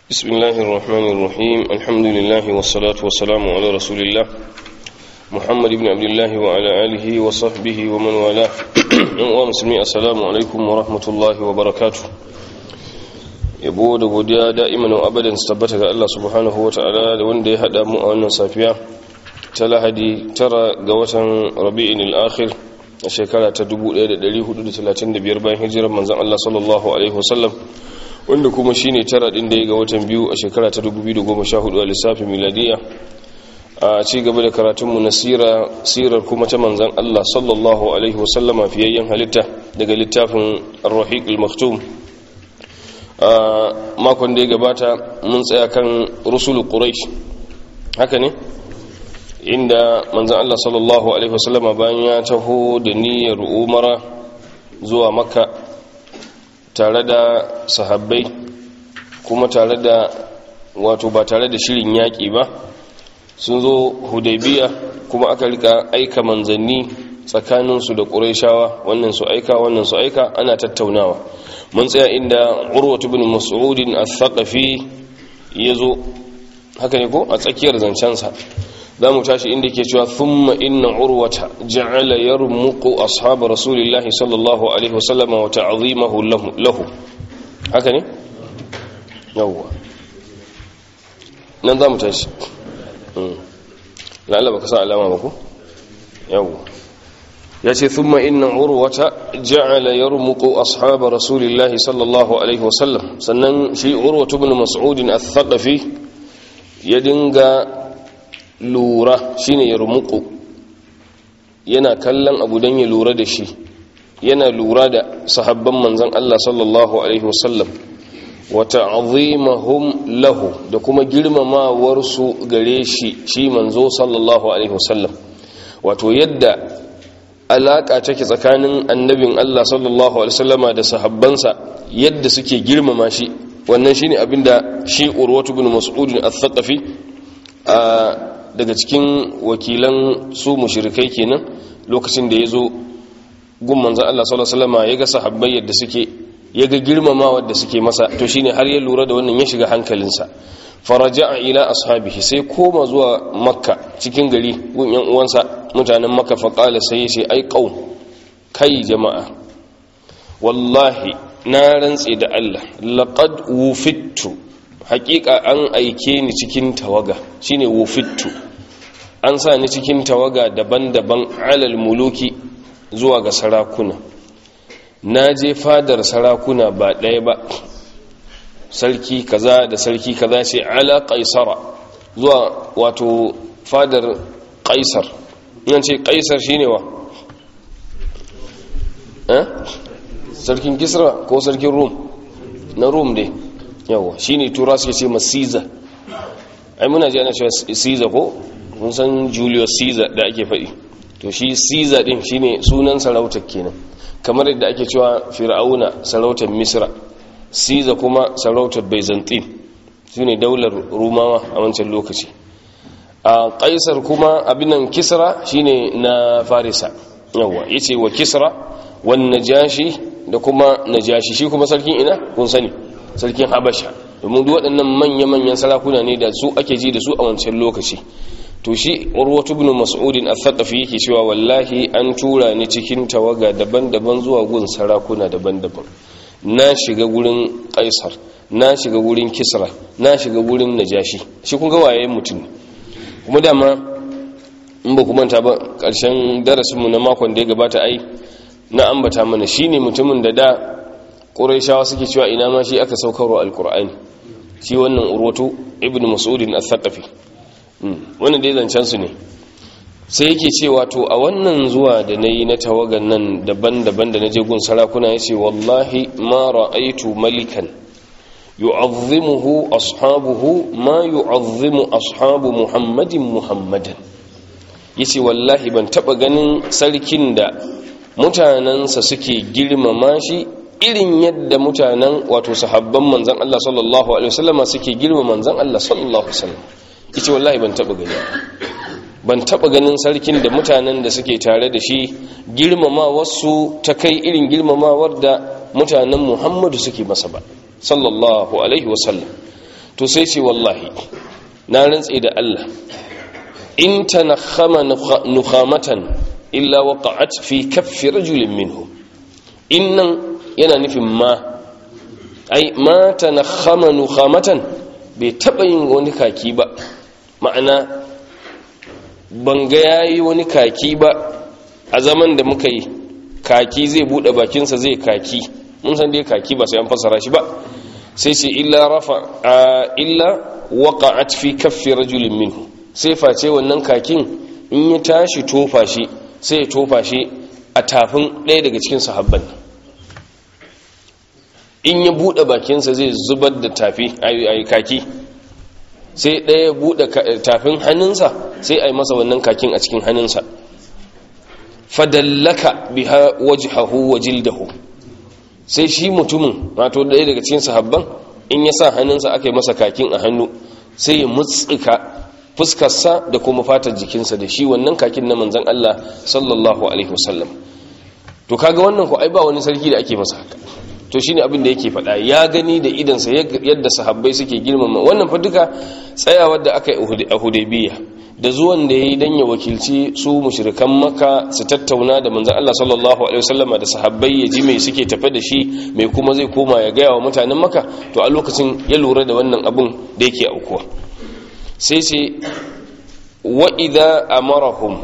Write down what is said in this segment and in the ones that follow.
بسم الله الرحمن الرحيم الحمد لله والصلاة والسلام على رسول الله محمد بن عبد الله وعلى آله وصحبه ومن والاه ومسلمي السلام عليكم ورحمة الله وبركاته yabo da godiya da'iman wa abadan su tabbata ga Allah subhanahu wa ta'ala da wanda ya hada mu a wannan safiya ta lahadi tara ga watan rabi'in al-akhir a shekara ta 1435 bayan hijirar manzon Allah sallallahu alaihi wasallam wanda kuma shine tara din da ya ga watan biyu a shekara ta 2014 a lissafin miladiya a ci gaba da karatunmu na sirar kuma ta manzan Allah sallallahu alaihi wasallama fiyayyen halitta daga littafin ar-rahiq al-maktum a makon da ya gabata mun tsaya kan rusul quraish haka ne inda manzan Allah sallallahu alaihi wasallama bayan ya taho da niyyar umara zuwa makka tare da sahabbai kuma tare da wato ba tare da shirin yaƙi ba sun zo hudaybiya kuma aka rika aika manzanni tsakaninsu da ƙuraishawa wannan su aika wannan su aika ana tattaunawa mun tsaya inda urwatu bin mas'udin al-thaqafi yazo haka ne ko a tsakiyar zancensa za mu tashi inda ke cewa thumma inna urwata ja'ala yarmuqu ashab rasulillahi sallallahu alaihi wasallam wa ta'zimahu lahu haka ne yawwa nan za mu tashi la'alla baka sa alama ba ko yawwa yace thumma inna urwata ja'ala yarmuqu ashab rasulillahi sallallahu alaihi wasallam sannan shi urwatu ibn mas'ud al-thaqafi ya dinga lura shine ya rumuku yana kallon abu don ya lura da shi yana lura da sahabban manzan Allah sallallahu alaihi wasallam wa ta'zimahum lahu da kuma girmamawar su gare shi shi manzo sallallahu alaihi wasallam wato yadda alaka take tsakanin annabin Allah sallallahu alaihi wasallama da sahabbansa yadda suke girmama shi wannan shine abinda shi urwatu bin mas'ud al-thaqafi a daga cikin wakilan su mushrikai kenan lokacin da ya zo gun manzan Allah sallallahu alaihi wasallam ya ga sahabbai yadda suke ya ga girmamawa da suke masa to shine har ya lura da wannan ya shiga hankalinsa faraja'a ila ashabihi sai koma zuwa makka cikin gari gun yan uwansa mutanen makka fa qala sai ya ce ai qaum kai jama'a wallahi na rantse da Allah laqad wufittu hakika an aike ni cikin tawaga shine wufittu an sa ni cikin tawaga daban-daban alal muluki zuwa ga sarakuna na je fadar sarakuna ba ɗaya ba sarki kaza da sarki kaza ce ala kaisara zuwa wato fadar kaisar nan ce kaisar shine wa eh sarkin kisra ko sarkin rum na rum dai yawa shine tura suke ce masiza ai muna ji ana cewa caesar ko mun san julius caesar da ake faɗi to shi caesar din shine sunan sarautar kenan kamar yadda ake cewa fir'auna sarautar misra caesar kuma sarautar byzantine shine daular rumawa a wancan lokaci a kaisar kuma abinan kisra shine na farisa yawa yace wa kisra wan najashi da kuma najashi shi kuma sarkin ina kun sani sarkin habasha domin duk waɗannan manya-manyan sarakuna ne da su ake ji da su a wancan lokaci to shi urwatu ibn mas'udin al-thaqafi yake cewa wallahi an tura ni cikin tawaga daban-daban zuwa gun sarakuna daban-daban na shiga gurin kaisar na shiga gurin kisra na shiga gurin najashi shi kun ga waye mutum kuma dama in ba kuma ta ba karshen darasinmu na makon da ya gabata ai na ambata mana shine mutumin da da ƙuraishawa suke cewa ina ma shi aka saukarwa alkur'ani shi wannan urwatu ibn mas'udin al-thaqafi wannan dai zancen su ne sai yake cewa to a wannan zuwa da nayi na tawagan nan daban-daban da naje gun sarakuna yace wallahi ma ra'aitu malikan yu'azzimuhu ashabuhu ma yu'azzimu ashabu muhammadin muhammadan yace wallahi ban taba ganin sarkin da mutanansa suke girmama shi irin yadda mutanen wato sahabban manzan Allah sallallahu alaihi wasallama suke girma manzan Allah sallallahu alaihi wasallam yace wallahi ban taba gani ban taba ganin sarkin da mutanen da suke tare da shi girmama wasu ta kai irin girmamawar da mutanen Muhammadu suke masa ba sallallahu alaihi wasallam to sai ce wallahi na rantse da Allah in tanakhama nukhamatan illa waqa'at fi kaffi rajulin minhum innan yana nufin ma ai ma tanakhama nukhamatan bai taba yin wani kaki ba ma'ana ban ga yayi wani kaki ba a zaman da muka yi kaki zai bude bakinsa zai kaki mun san dai kaki ba sai an fassara shi ba sai sai illa rafa illa waqa'at fi kaffi rajulin minhu sai face wannan kakin in ya tashi tofa shi sai ya tofa shi a tafin ɗaya daga cikin sahabban in ya bude bakinsa zai zubar da tafi ayi kaki sai ɗaya bude tafin hannunsa sai a yi masa wannan kakin a cikin hannunsa fadallaka biha wajhahu wa jildahu sai shi mutumin wato ɗaya daga cikin sahabban in ya sa hannunsa aka yi masa kakin a hannu sai ya mutsika fuskarsa da kuma fatar jikinsa da shi wannan kakin na manzon Allah sallallahu alaihi wasallam to kaga wannan ko ai ba wani sarki da ake masa haka to shine abin da yake faɗa ya gani da idansa yadda sahabbai suke girmama wannan fa duka tsayawar da aka yi a Hudaybiya da zuwan da yayi dan ya wakilci su mushrikan Makka su tattauna da manzon Allah sallallahu alaihi wasallam da sahabbai ya ji me suke tafe da shi me kuma zai koma ya gaya wa mutanen Makka to a lokacin ya lura da wannan abun da yake aukuwa sai sai wa idza amarahum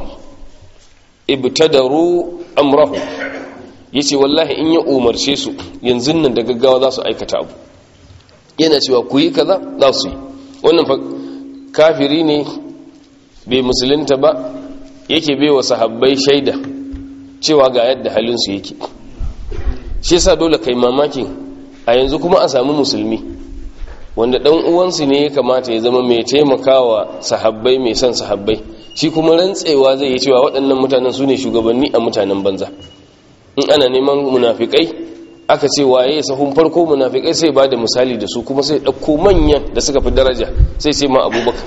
ibtadaru amrahu yace wallahi in ya umarce su yanzu nan da gaggawa za su aikata abu yana cewa ku yi kaza za su yi wannan fa kafiri ne bai musulunta ba yake bai wa sahabbai shaida cewa ga yadda halinsu yake shi yasa dole kai mamakin a yanzu kuma a samu musulmi wanda dan uwansu ne ya kamata ya zama mai taimakawa sahabbai mai son sahabbai shi kuma rantsewa zai yi cewa waɗannan mutanen su ne shugabanni a mutanen banza in ana neman munafikai aka ce waye sahun farko munafikai sai ba da misali da su kuma sai ɗauko manyan da suka fi daraja sai sai ma abubakar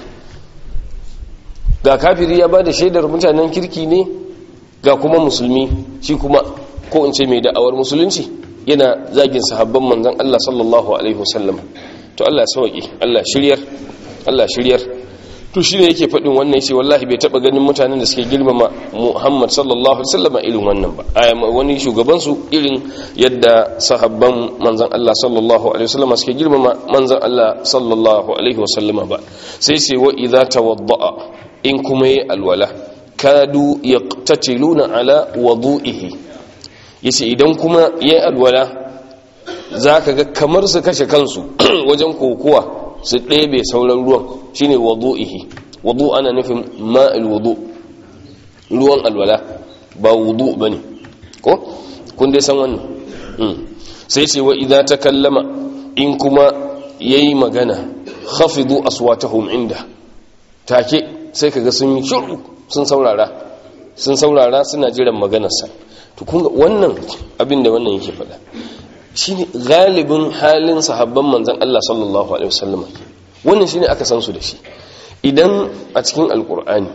ga kafiri ya ba da shaidar mutanen kirki ne ga kuma musulmi shi kuma ko in ce mai da'awar musulunci yana zagin sahabban manzan Allah sallallahu alaihi wasallam to Allah sauki Allah shiryar Allah shiryar to shi ne yake faɗin wannan shi wallahi bai taɓa ganin mutanen da suke girmama muhammad sallallahu alaihi wasallam irin wannan ba a wani shugabansu irin yadda sahabban manzan allah sallallahu alaihi wasallam suke girmama manzan allah sallallahu alaihi wasallam ba sai sai wa idza tawadda'a in kuma yi alwala kadu yaqtatiluna ala wudu'ihi yace idan kuma yayi alwala zaka ga kamar su kashe kansu wajen kokuwa su ɗebe sauran ruwan shine wadu'ihi wadu ana nufin ma'il wudu ruwan alwala ba wudu bane ko kun dai san wannan sai ce wa idza takallama in kuma yayi magana khafidu aswatahum inda take sai kaga sun yi shiru sun saurara sun saurara suna jiran maganarsa to kun wannan abin da wannan yake faɗa shine galibin halin sahabban manzon Allah sallallahu alaihi wasallam wannan shine aka san su da shi idan a cikin alkur'ani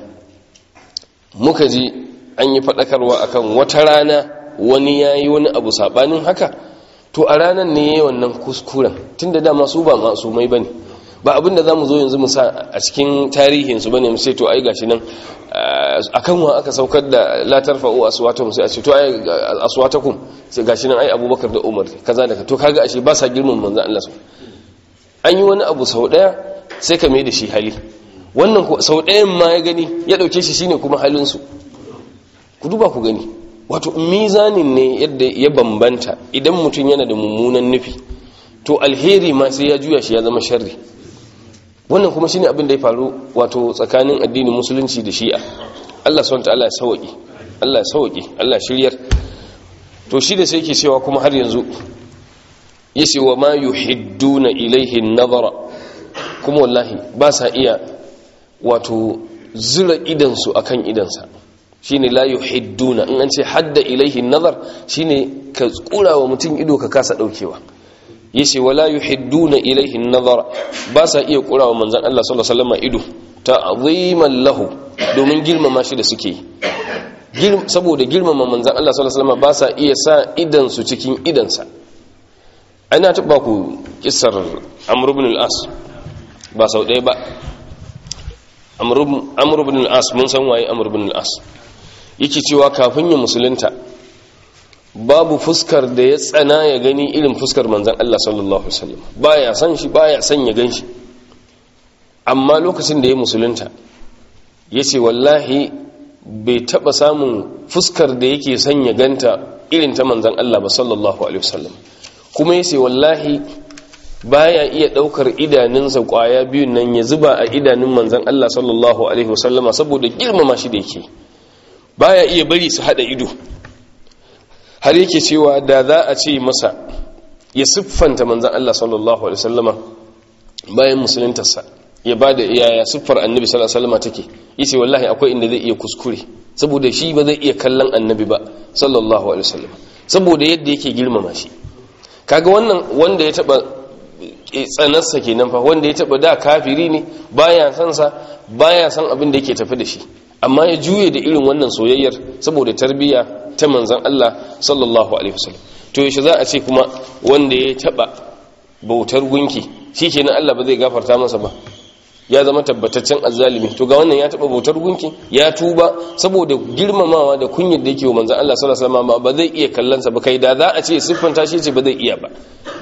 muka ji an yi fadakarwa akan wata rana wani yayi wani abu sabanin haka to a ranar ne yayi wannan kuskuren tunda dama su ba masumai bane ba abin da zamu zo yanzu mu sa a cikin tarihin su bane mu sai to ai gashi nan akan wa aka saukar da la tarfa'u aswatakum sai a ce to ai aswatakum sai gashi nan ai Abubakar da Umar kaza da to kaga ashe ba sa girman manzon Allah su an yi wani abu sau daya sai ka mai da shi hali wannan sau dayan ma ya gani ya dauke shi shine kuma halin su ku duba ku gani wato mizanin ne yadda ya bambanta idan mutum yana da mummunan nufi to alheri ma sai ya juya shi ya zama sharri wannan kuma shine abin da ya faru wato tsakanin addinin musulunci da shi'a Allah subhanahu ta'ala ya sauki Allah ya sauki Allah shiryar to shi da sai yake cewa kuma har yanzu yace wa ma yuhidduna ilayhi an-nazara kuma wallahi ba sa iya wato zura idan su akan idansa shine la yuhidduna in an ce hadda ilayhi an-nazar shine ka kura wa mutum ido ka kasa daukewa yace wala yuhidduna ilayhi an-nazara ba sa iya kurawa manzon Allah sallallahu alaihi wasallam ido ta'ziman lahu domin girmama shi da suke saboda girmama manzon Allah sallallahu alaihi wasallam ba sa iya sa idan su cikin idansa ana taba ku kissar Amr ibn al-As ba sau ɗaya ba amur bin al'as mun san waye amur bin al'as yake cewa kafin ya musulunta babu fuskar da ya tsana ya gani irin fuskar manzan Allah sallallahu Alaihi wasallam baya san shi baya san ya gan shi amma lokacin da ya musulunta ya ce wallahi bai taba samun fuskar da yake son ya ganta irin ta manzan Allah ba sallallahu Alaihi wasallam kuma ya ce wallahi baya iya daukar idanunsa kwaya biyun nan ya zuba a idanun manzan Allah sallallahu Alaihi wasallama saboda girmama shi da yake baya iya bari su hada ido har yake cewa da za a ce masa ya siffanta manzan Allah sallallahu Alaihi wasallama bayan musuluntarsa ya ba da yaya siffar annabi sallallahu Alaihi wasallama take yace wallahi akwai inda zai iya kuskure saboda shi ba zai iya kallon annabi ba sallallahu Alaihi wasallama saboda yadda yake girmama shi kaga wannan wanda ya taba tsanarsa kenan fa wanda ya taba da kafiri ne baya san sa baya san abin da yake tafi da shi amma ya juye da irin wannan soyayyar saboda tarbiyya ta manzan Allah sallallahu alaihi wasallam to yaushe za a ce kuma wanda ya taba bautar gunki shikenan Allah ba zai gafarta masa ba ya zama tabbataccen azzalimi to ga wannan ya taba bautar gunki ya tuba saboda girmamawa da kunyar da yake wa manzan Allah sallallahu alaihi wasallam ba zai iya kallon sa ba kai da za a ce siffanta shi ce ba zai iya ba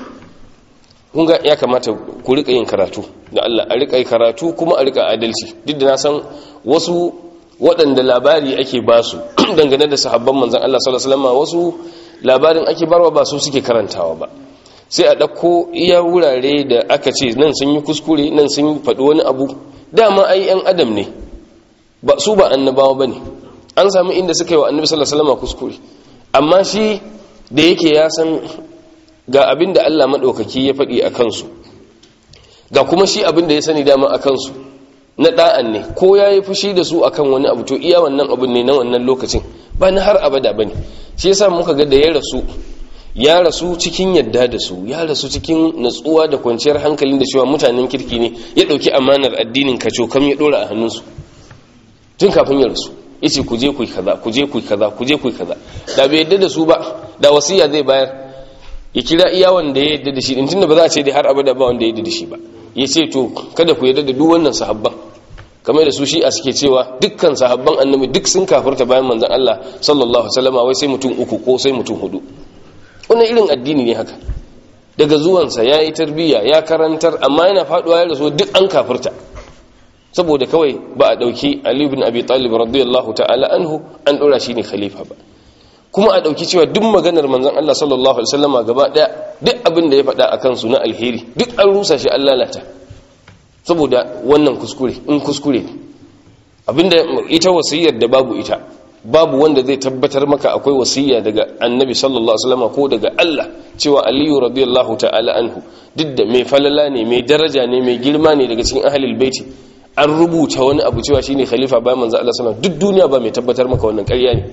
kun ga ya kamata ku rika yin karatu da Allah a rika karatu kuma a rika adalci duk da na san wasu waɗanda labari ake ba su dangane da sahabban manzan Allah sallallahu alaihi wasallam wasu labarin ake barwa ba su suke karantawa ba sai a ɗauko iya wurare da aka ce nan sun yi kuskure nan sun faɗi wani abu dama ai yan adam ne ba su ba annabawa ba ne an sami inda suka yi wa annabi sallallahu alaihi wasallam kuskure amma shi da yake ya san ga abin da Allah maɗaukaki ya faɗi a kansu ga kuma shi abin da ya sani dama a kansu na ɗa'an ne ko ya yi fushi da su akan wani abu to iya wannan abin ne na wannan lokacin ba na har abada ba ne shi yasa muka ga da ya rasu ya rasu cikin yadda da su ya rasu cikin natsuwa da kwanciyar hankalin da cewa mutanen kirki ne ya ɗauki amanar addinin kaco kam ya ɗora a hannunsu tun kafin ya rasu ya ce ku je ku yi kaza ku je ku yi kaza ku je ku yi kaza da bai yadda da su ba da wasiya zai bayar ya kira iya wanda ya yadda da shi din tunda ba za a ce dai har abada ba wanda ya yadda da shi ba ya ce to kada ku yadda da duk wannan sahabban kamar da su shi a suke cewa dukkan sahabban annabi duk sun kafirta bayan manzon Allah sallallahu alaihi wasallam wai sai mutum uku ko sai mutum hudu wannan irin addini ne haka daga zuwansa ya yi tarbiyya ya karantar amma yana faduwa ya rasu duk an kafirta saboda kawai ba a dauki Ali ibn Abi Talib radiyallahu ta'ala anhu an dora shi ne khalifa ba kuma a ɗauki cewa duk maganar manzon Allah sallallahu alaihi wasallama gaba ɗaya duk abin da ya faɗa a kansu na alheri duk an rusa shi an lalata saboda wannan kuskure in kuskure ne abinda ita wasiyyar da babu ita babu wanda zai tabbatar maka akwai wasiyya daga annabi sallallahu alaihi wasallama ko daga Allah cewa aliyu radiyallahu ta'ala anhu duk da mai falala ne mai daraja ne mai girma ne daga cikin ahlul baiti an rubuta wani abu cewa shine khalifa bayan manzo Allah sallallahu alaihi wasallam duk duniya ba mai tabbatar maka wannan ƙarya ne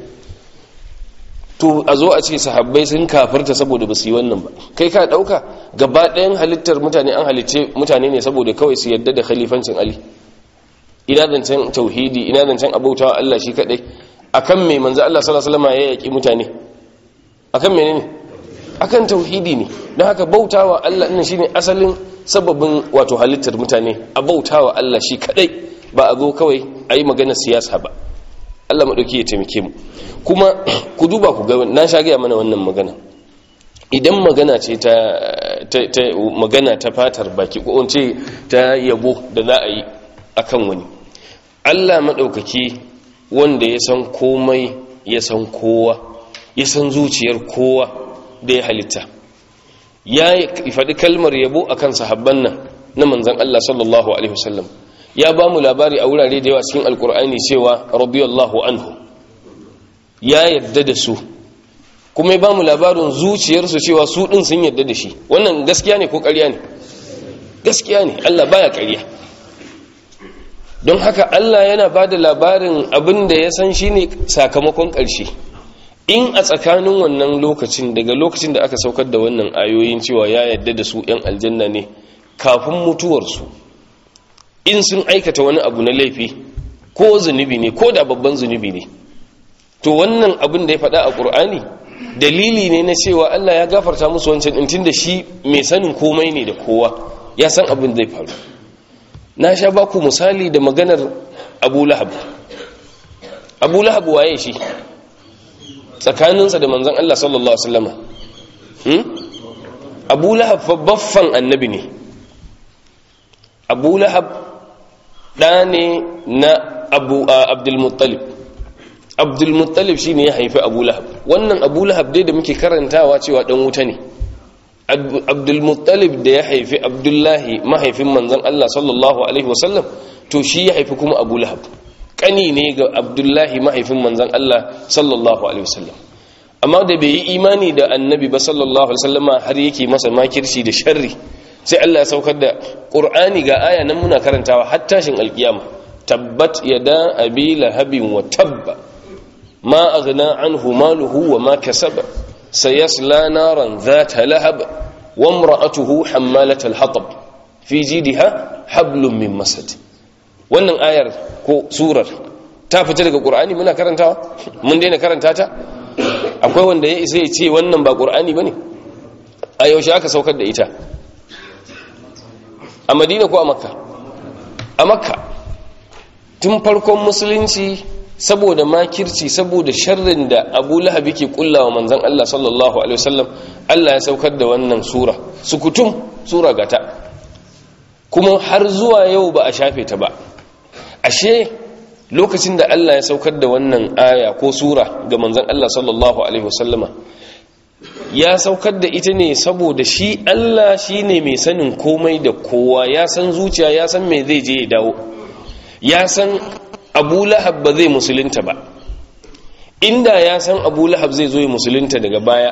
to a zo a ce sahabbai sun kafirta saboda ba su yi wannan ba kai ka dauka gaba ɗayan halittar mutane an halice mutane ne saboda kawai su yadda da khalifancin ali ina zancen tauhidi ina zancen abautawa Allah shi kadai akan me manzo Allah sallallahu alaihi wasallam ya yaki mutane akan menene akan tauhidi ne don haka bautawa Allah ɗin shine asalin sababin wato halittar mutane a bautawa Allah shi kadai ba a zo kawai a yi maganar siyasa ba Allah maɗauki ya taimake mu kuma ku duba ku ga na sha gaya mana wannan magana idan magana ce ta, magana ta fatar baki ko ce ta yabo da za a yi akan wani Allah maɗaukaki wanda ya san komai ya san kowa ya san zuciyar kowa da ya halitta ya faɗi kalmar yabo akan sahabban nan na manzan Allah sallallahu alaihi wasallam ya ba mu labari a wurare da yawa cikin alkur'ani cewa radiyallahu anhu ya yadda da su kuma ya ba mu labarin zuciyarsu cewa su ɗin sun yadda da shi wannan gaskiya ne ko ƙarya ne gaskiya ne Allah baya ƙarya don haka Allah yana ba da labarin abin da ya san shi ne sakamakon ƙarshe in a tsakanin wannan lokacin daga lokacin da aka saukar da wannan ayoyin cewa ya yadda da su 'yan aljanna ne kafin mutuwarsu in sun aikata wani abu na laifi ko zunubi ne ko da babban zunubi ne to wannan abin da ya faɗa a ƙur'ani dalili ne na cewa Allah ya gafarta musu wancan ɗin da shi mai sanin komai ne da kowa ya san abin zai faru na sha baku misali da maganar abu lahab abu lahab waye shi tsakaninsa da manzan Allah sallallahu Alaihi wasallama abu lahab baffan annabi ne abu lahab ɗa ne na abdulmuttalib abdulmuttalib shi ne ya haifi abu lahab wannan abu lahab dai da muke karantawa cewa ɗan wuta ne abdulmuttalib da ya haifi abdullahi mahaifin manzan Allah sallallahu Alaihi wasallam to shi ya haifi kuma abu lahab ƙani ne ga abdullahi mahaifin manzan Allah sallallahu Alaihi wasallam amma da bai yi imani da annabi ba sallallahu Alaihi wasallama har yake masa makirci da sharri sai Allah ya saukar da ƙur'ani ga aya nan muna karantawa har tashin alƙiyama tabbat yada abi lahabin wa tabba ma aghna anhu maluhu wa ma kasaba sayasla naran dhata lahab wa imra'atuhu hammalat al-hatab fi jidha hablum min masad wannan ayar ko surar ta fita daga qur'ani muna karantawa mun daina karanta ta akwai wanda ya isa ya ce wannan ba qur'ani bane a yaushe aka saukar da ita a madina ko a makka a makka tun farkon musulunci saboda makirci saboda sharrin da abu lahab yake kullawa manzan Allah sallallahu alaihi wasallam Allah ya saukar da wannan sura sukutum sura gata kuma har zuwa yau ba a shafe ta ba ashe lokacin da Allah ya saukar da wannan aya ko sura ga manzan Allah sallallahu alaihi wasallama ya saukar da ita ne saboda shi Allah shi ne mai sanin komai da kowa ya san zuciya ya san mai zai je ya dawo ya san abu lahab ba zai musulunta ba inda ya san abu lahab zai zo ya musulunta daga baya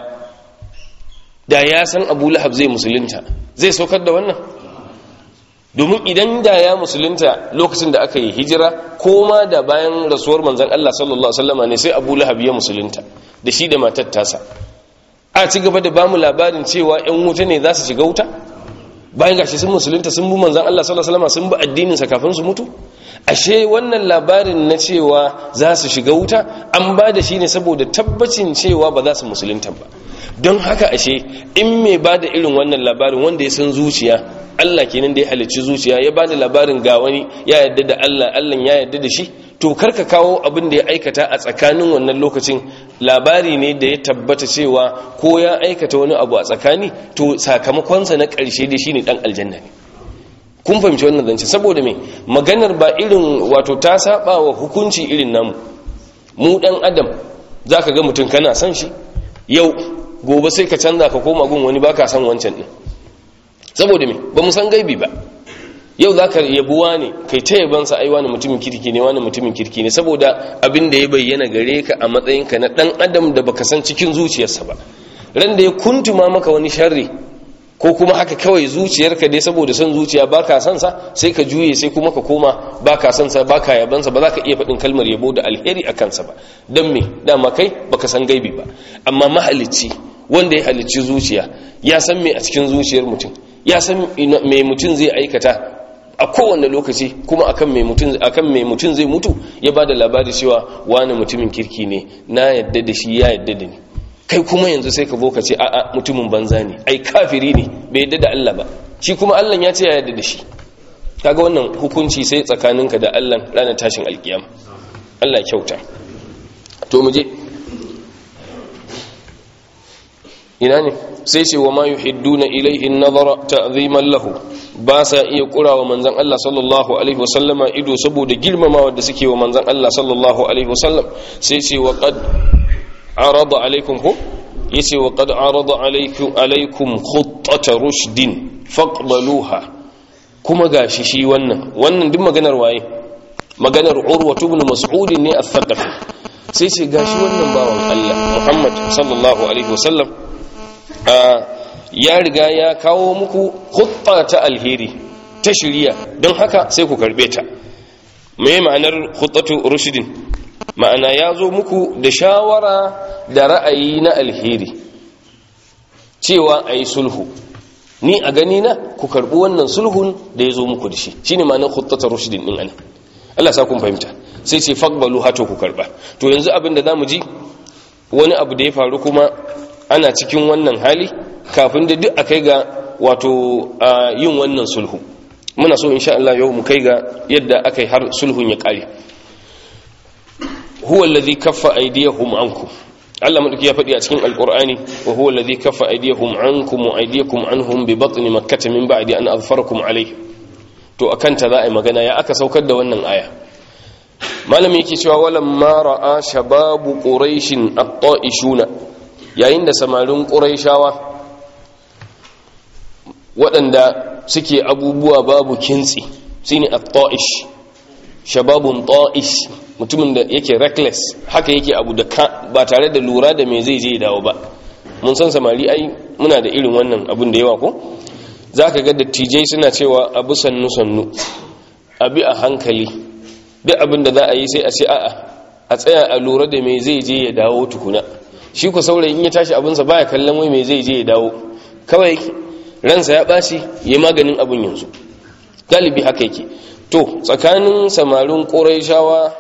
da ya san abu lahab zai musulunta zai saukar da wannan domin idan da ya musulunta lokacin da aka yi hijira ko ma da bayan rasuwar manzan Allah sallallahu Alaihi wasallama ne sai abu lahab ya musulunta da shi da matar tasa a ci gaba da bamu labarin cewa 'yan wuta ne za su shiga wuta bayan gashi sun musulunta sun bi manzan Allah sallallahu Alaihi wasallama sun bi addininsa kafin su mutu ashe wannan labarin na cewa za su shiga wuta an ba da shi ne saboda tabbacin cewa ba za su musulunta ba don haka ashe in mai ba da irin wannan labarin wanda ya san zuciya Allah kenan da ya halicci zuciya ya ba da labarin ga wani ya yadda da Allah Allah ya yadda da shi to karka kawo abin da ya aikata a tsakanin wannan lokacin labari ne da ya tabbata cewa ko ya aikata wani abu a tsakani to sakamakonsa na ƙarshe da shi ne ɗan aljanna ne kun fahimci wannan zance saboda me maganar ba irin wato ta saba wa hukunci irin namu mu dan adam zaka ga mutum kana son shi yau gobe sai ka canza ka koma gun wani baka son wancan din saboda me ba mu san gaibi ba yau zaka yabuwa ne kai ta yaban sa ai wani mutumin kirki ne wani mutumin kirki ne saboda abin da ya bayyana gare ka a matsayin ka na dan adam da baka san cikin zuciyarsa ba ran da ya kuntuma maka wani sharri ko kuma haka kawai zuciyarka dai saboda son zuciya baka son sa sai ka juye sai kuma ka koma baka son sa baka yaban sa ba za ka iya faɗin kalmar yabo da alheri a kansa ba don me dama kai baka san gaibi ba amma mahalicci wanda ya halicci zuciya ya san me a cikin zuciyar mutum ya san me mutum zai aikata a kowane lokaci kuma akan mai mutum akan mai mutum zai mutu ya bada labari cewa wani mutumin kirki ne na yadda da shi ya yadda da ni kai kuma yanzu sai ka zo ka ce a'a mutumin banza ne ai kafiri ne bai yadda da Allah ba shi kuma Allah ya ce ya yadda da shi kaga wannan hukunci sai tsakaninka da Allah ranar tashin alkiyama Allah ya kyauta to mu je ina ne sai ce wa ma yuhidduna ilayhi an-nazara ta'ziman lahu ba sa iya kurawa manzon Allah sallallahu alaihi wasallama ido saboda girmamawa da suke wa manzon Allah sallallahu alaihi wasallam sai ce wa qad arada alaikum ko yace wa qad arada alaikum alaikum khuttata rushdin faqbaluha kuma gashi shi wannan wannan duk maganar waye maganar urwa ibn mas'ud ne al-thaqafi sai ce gashi wannan bawan Allah Muhammad sallallahu alaihi wasallam ya riga ya kawo muku khutta ta alheri ta shiriya don haka sai ku karbe ta me ma'anar khuttatu rushdin ma'ana ya zo muku da shawara da ra'ayi na alheri cewa a yi sulhu ni a gani na ku karɓi wannan sulhun da ya zo muku da shi shi ne ma'anar huttata rushidin ɗin ana Allah sa kun fahimta sai ce fagbalu hato ku karɓa to yanzu abin da za mu ji wani abu da ya faru kuma ana cikin wannan hali kafin da duk a kai ga wato yin wannan sulhu muna so insha Allah yau mu kai ga yadda aka yi har sulhun ya kare huwa allazi kaffa aydiyahum ankum Allah madauki ya faɗi a cikin alqur'ani wa huwa allazi kaffa aydiyahum ankum wa aydiyakum anhum bi batni makkah min ba'di an azfarakum alayhi to akan ta za a yi magana ya aka saukar da wannan aya malami yake cewa walam ma ra'a shababu quraishin at-ta'ishuna yayin da samarin quraishawa waɗanda suke abubuwa babu kintsi shine at-ta'ish shababun ta'ish mutumin da yake reckless haka yake abu da ka ba tare da lura da me zai je dawo ba mun san samari ai muna da irin wannan abun da yawa ko zaka ga dattijai suna cewa abu sannu sannu abi a hankali duk abin da za a yi sai a ce a'a a tsaya a lura da me zai je ya dawo tukuna shi ku saurayi in ya tashi abinsa baya kallon wai me zai je ya dawo kawai ransa ya ɓaci ya maganin abin yanzu galibi haka yake to tsakanin samarin ƙuraishawa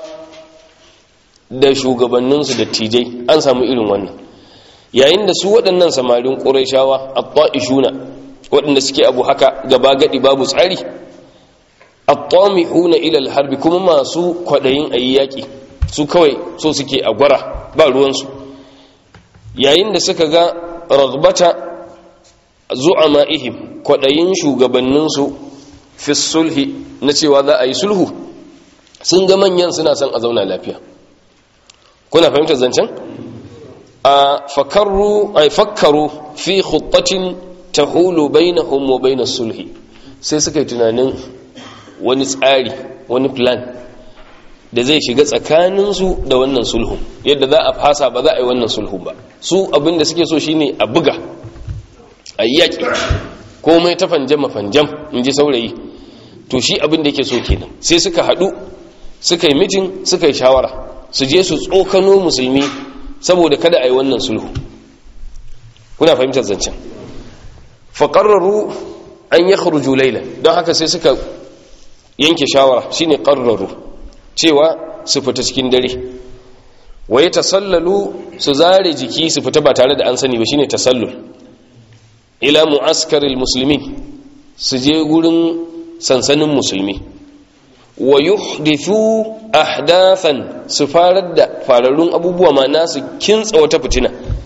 da shugabanninsu da tijai an samu irin wannan yayin da su waɗannan samarin ƙuraishawa a ta'ishuna waɗanda suke abu haka gaba gaɗi babu tsari a ta'amihuna ilal harbi kuma masu kwaɗayin a yi yaƙi su kawai so suke a gwara ba ruwansu yayin da suka ga ragbata zu'ama'ihim kwaɗayin shugabanninsu fi sulhi na cewa za a yi sulhu sun ga manyan suna son a zauna lafiya kuna fahimtar zancen a fakarru ay fakkaru fi khuttatin tahulu bainahum wa bainas sulhi sai suka yi tunanin wani tsari wani plan da zai shiga tsakaninsu da wannan sulhu yadda za a fasa ba za a yi wannan sulhu ba su abinda suke so shine a buga a yaƙi komai ta fanjama fanjam in ji saurayi to shi abin da yake so kenan sai suka haɗu suka yi mitin suka yi shawara su je su tsokano musulmi saboda kada a yi wannan sulhu kuna fahimtar zancen faƙararru an ya kharuju lailan don haka sai suka yanke shawara shine ƙararru cewa su fita cikin dare waye tasallalu su zare jiki su fita ba tare da an sani ba shine tasallul ila mu'askaril musulmi su je gurin sansanin musulmi wa yuhdithu ahdathan su farar da fararrun abubuwa ma nasu kintsa wata fitina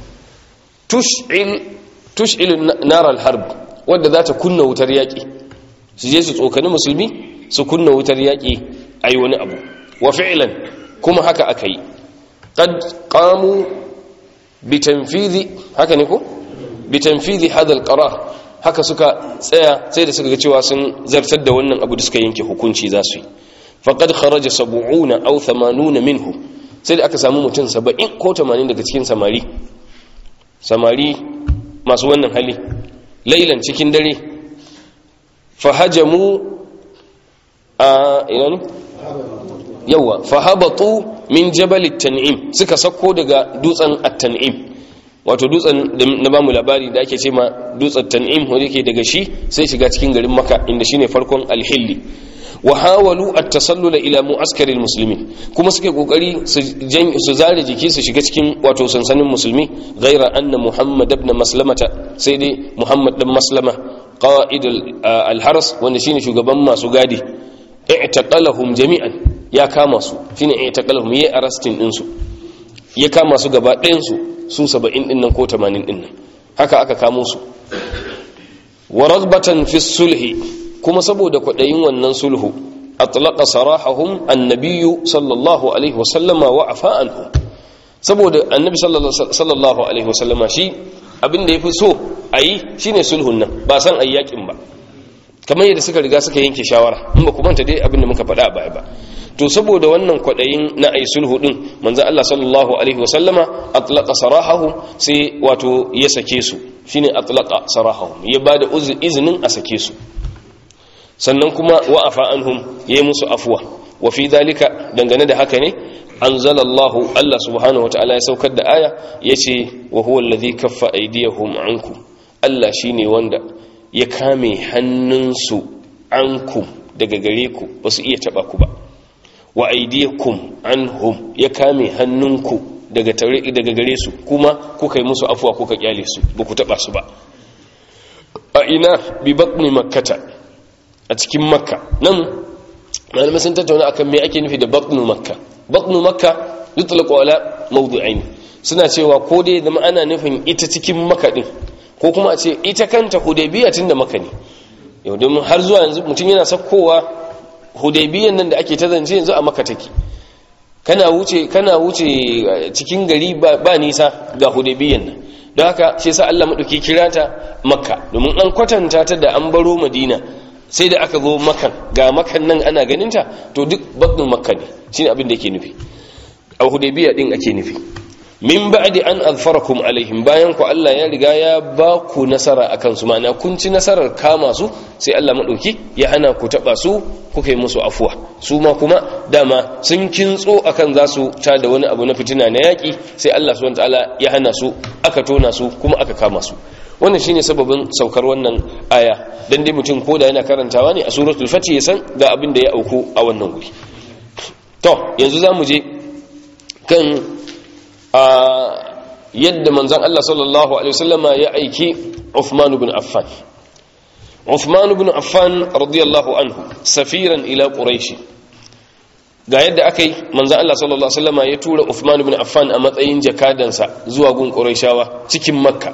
tush'il tush'il nar al-harb wanda za ta kunna wutar yaki su je su tsokani musulmi su kunna wutar yaki ayi wani abu wa fi'lan kuma haka aka yi qad qamu bi tanfidhi haka ne ko bi tanfidhi hadha al-qarar haka suka tsaya sai da suka ga cewa sun zartar da wannan abu da suka yanke hukunci za su yi faqad kharaja sab'una aw 80 minhu sai da aka samu mutum 70 ko 80 daga cikin samari samari masu wannan hali lailan cikin dare fahajamu a ina ne yawa fahabatu min jabal at-tan'im suka sako daga dutsen at-tan'im wato dutsen na bamu labari da ake ce ma dutsen tan'im wanda yake daga shi sai shiga cikin garin maka inda shine farkon alhilli wa hawalu at-tasallula ila mu'askar muslimin kuma suke kokari su su zare jiki su shiga cikin wato sansanin musulmi ghaira anna muhammad ibn maslamata sai dai muhammad dan maslama qa'id al-haras wanda shine shugaban masu gadi i'taqalahum jami'an ya kama su shine i'taqalahum yayi arrestin din su ya kama su gaba ɗayan su su saba'in ɗin nan ko tamanin ɗin nan haka aka kamo su wa ragbatan fi sulhi kuma saboda kwaɗayin wannan sulhu atlaqa sarahahum annabiyyu sallallahu alaihi wasallama wa afa anhu saboda annabi sallallahu alaihi wasallama shi abin da yafi so ayi shine sulhun nan ba san ayi yakin ba kamar yadda suka riga suka yanke shawara in ba ku manta dai abin da muka faɗa a baya ba to saboda wannan kwaɗayin na ai sulhu din manzo Allah sallallahu alaihi wa sallama atlaqa sarahahum sai wato ya sake su shine atlaqa sarahahum ya bada izinin a sake su sannan kuma wa afa anhum yayi musu afwa wa fi dalika dangane da haka ne anzalallahu Allah subhanahu wataala ya saukar da aya yace wa huwa alladhi kaffa aydiyahum ankum Allah shine wanda ya kame hannunsu ankum daga gare ku ba su iya taba ku ba wa aidiyakum anhum ya kame hannunku daga tare daga gare su kuma kuka yi musu afuwa kuka kyale su ba ku taba su ba a ina bi batni makkata a cikin makka nan malamai sun tattauna akan me ake nufi da batnu makka batnu makka yutlaqu ala mawdu'ain suna cewa ko dai zama ana nufin ita cikin makka din ko kuma a ce ita kanta hudaybiya tunda makka ne yau domin har zuwa yanzu mutum yana sakkowa hudaybiyan nan da ake ta zance yanzu a makka take kana wuce kana wuce cikin gari ba nisa ga hudaybiyan nan don haka shi yasa Allah madauki kira ta makka domin an kwatanta ta da an baro madina sai da aka zo makan ga makan nan ana ganin ta to duk batnin makka ne shine abin da yake nufi a hudaybiya din ake nufi min ba'di an azfarakum alaihim bayan ku Allah ya riga ya ba ku nasara akan su ma'ana kun ci nasarar kama su sai Allah madauki ya hana ku taba su kuka yi musu afuwa su ma kuma dama sun kintso akan za su ta da wani abu na fitina na yaki sai Allah subhanahu wataala ya hana su aka tona su kuma aka kama su wannan shine sababin saukar wannan aya dan dai mutum koda yana karantawa ne a suratul fatih ya san ga abin da ya auku a wannan guri to yanzu zamu je kan a yadda manzon Allah sallallahu alaihi wasallama ya aiki Uthman ibn Affan Uthman ibn Affan radiyallahu anhu safiran ila quraish ga yadda akai manzon Allah sallallahu alaihi wasallama ya tura Uthman ibn Affan a matsayin jakadansa zuwa gun quraishawa cikin makka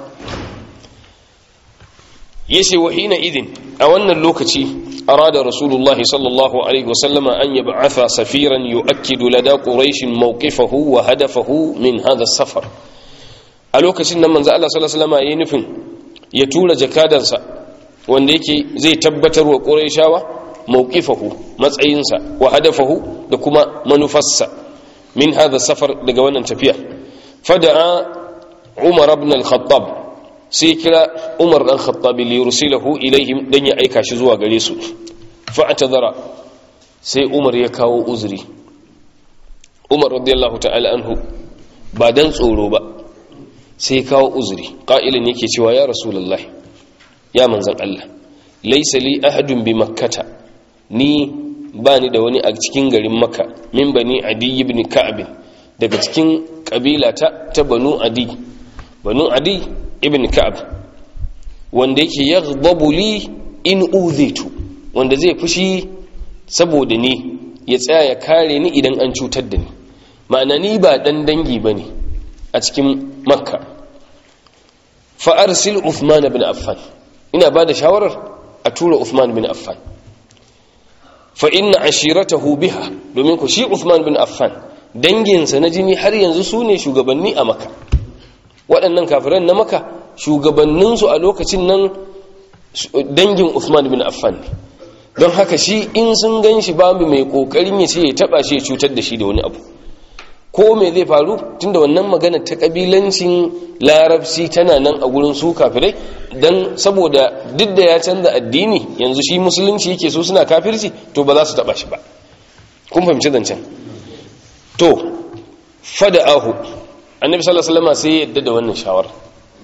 yace wa hina idin a wannan lokaci arada rasulullah sallallahu alaihi wasallam an yab'atha safiran yu'akkidu lada quraish mawqifahu wa hadafahu min hadha safar a lokacin nan manzo Allah sallallahu alaihi wasallam yayin nufin ya tura jakadansa wanda yake zai tabbatar wa quraishawa mawqifahu matsayinsa wa hadafahu da kuma manufarsa min hadha safar daga wannan tafiya fada'a umar ibn al-khattab sai kira umar dan khattabi li yursilahu ilaihim dan ya aika shi zuwa gare su fa atadara sai umar ya kawo uzuri umar radiyallahu ta'ala anhu ba dan tsoro ba sai kawo uzuri qa'ilin yake cewa ya rasulullahi ya manzon Allah laysa li ahadun bi makkata ni ba ni da wani a cikin garin makka min bani adi ibn ka'ab daga cikin kabila ta ta banu adi banu adi ibn ka'ab wanda yake yaghdabu li in udhitu wanda zai fushi saboda ni ya tsaya ya kare ni idan an cutar da ni ma'ana ni ba dan dangi bane a cikin makka fa arsil uthman ibn affan ina ba da shawarar a tura uthman ibn affan fa inna ashiratahu biha domin ku shi uthman ibn affan danginsa na jini har yanzu su ne shugabanni a makka waɗannan kafiran na maka shugabanninsu a lokacin nan dangin Uthman bin Affan ne don haka shi in sun gan shi babu mai kokarin ya ce ya taba shi ya cutar da shi da wani abu ko me zai faru tunda wannan magana ta kabilancin larabci tana nan a gurin su kafirai dan saboda duk da ya canza addini yanzu shi musulunci yake so suna kafirci to ba za su taba shi ba kun fahimci zancen to fada'ahu annabi sallallahu alaihi wasallam sai ya yadda da wannan shawara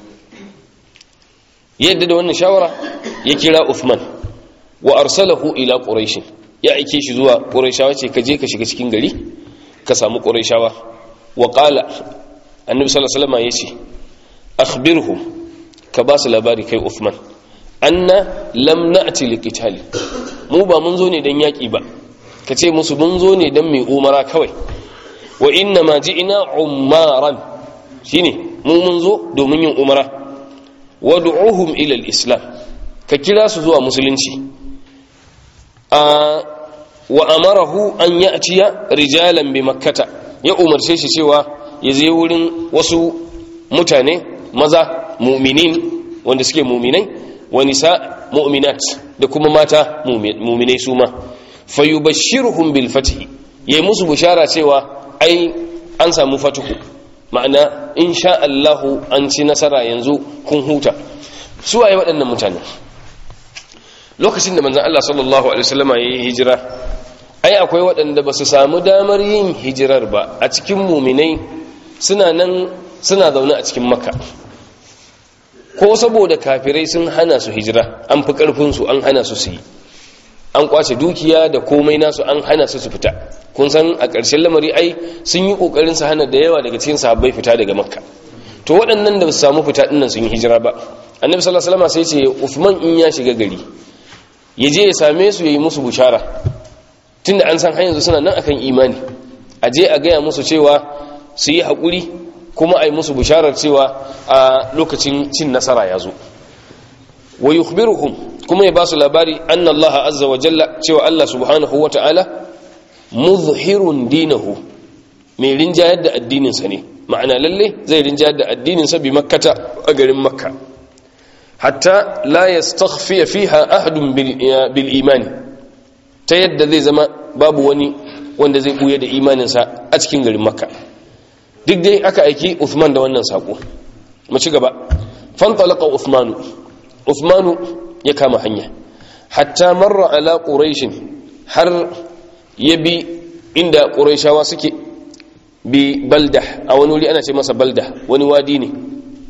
ya yadda da wannan shawara ya kira Uthman wa arsalahu ila quraish ya aike shi zuwa quraishawa ce ka je ka shiga cikin gari ka samu quraishawa wa qala annabi sallallahu alaihi wasallam yace akhbirhum ka ba su labari kai Uthman anna lam na'ti liqitali mu ba mun zo ne dan yaki ba ka ce musu mun zo ne dan mai umara kawai wa inna ma ji'ina umaran shine mu mun zo domin yin umara wad'uhum ila al-islam ka kira su zuwa musulunci a wa amarahu an ya'tiya rijalan bi makkata ya umarce shi cewa ya je wurin wasu mutane maza mu'minin wanda suke mu'minai wa nisa mu'minat da kuma mata mu'minai su ma fayubashshiruhum bil fath yayi musu bishara cewa ai an samu fatuhu ma'ana insha Allahu an ci nasara yanzu kun huta su waye waɗannan mutane lokacin da manzon Allah sallallahu alaihi wasallama yayi hijira ai akwai waɗanda ba su samu damar yin hijirar ba a cikin muminai suna nan suna zaune a cikin makka ko saboda kafirai sun hana su hijira an fi ƙarfinsu an hana su su yi an kwace dukiya da komai nasu an hana su su fita kun san a ƙarshen lamari ai sun yi ƙoƙarin su hana da yawa daga cikin sahabbai fita daga makka to waɗannan da ba su samu fita ɗinnan sun yi hijira ba annabi sallallahu alaihi wasallam sai ce Uthman in ya shiga gari ya je ya same su ya yi musu bushara tunda an san har yanzu suna nan akan imani a je a gaya musu cewa su yi haƙuri kuma a yi musu bisharar cewa a lokacin cin nasara ya zo wa yukhbiruhum kuma ya ba su labari anna Allah azza wa jalla cewa Allah subhanahu wa ta'ala muzhirun dinahu mai rinjayar da addininsa ne ma'ana lalle zai rinjayar da addininsa bi makkata a garin makka hatta la yastakhfi fiha ahadun bil imani ta yadda zai zama babu wani wanda zai buye da imaninsa a cikin garin makka duk dai aka aiki Uthman da wannan sako mu ci gaba fantalaqa Uthmanu Uthmanu ya kama hanya hatta marra ala quraish har yabi inda quraishawa suke bi balda a wani wuri ana ce masa balda wani wadi ne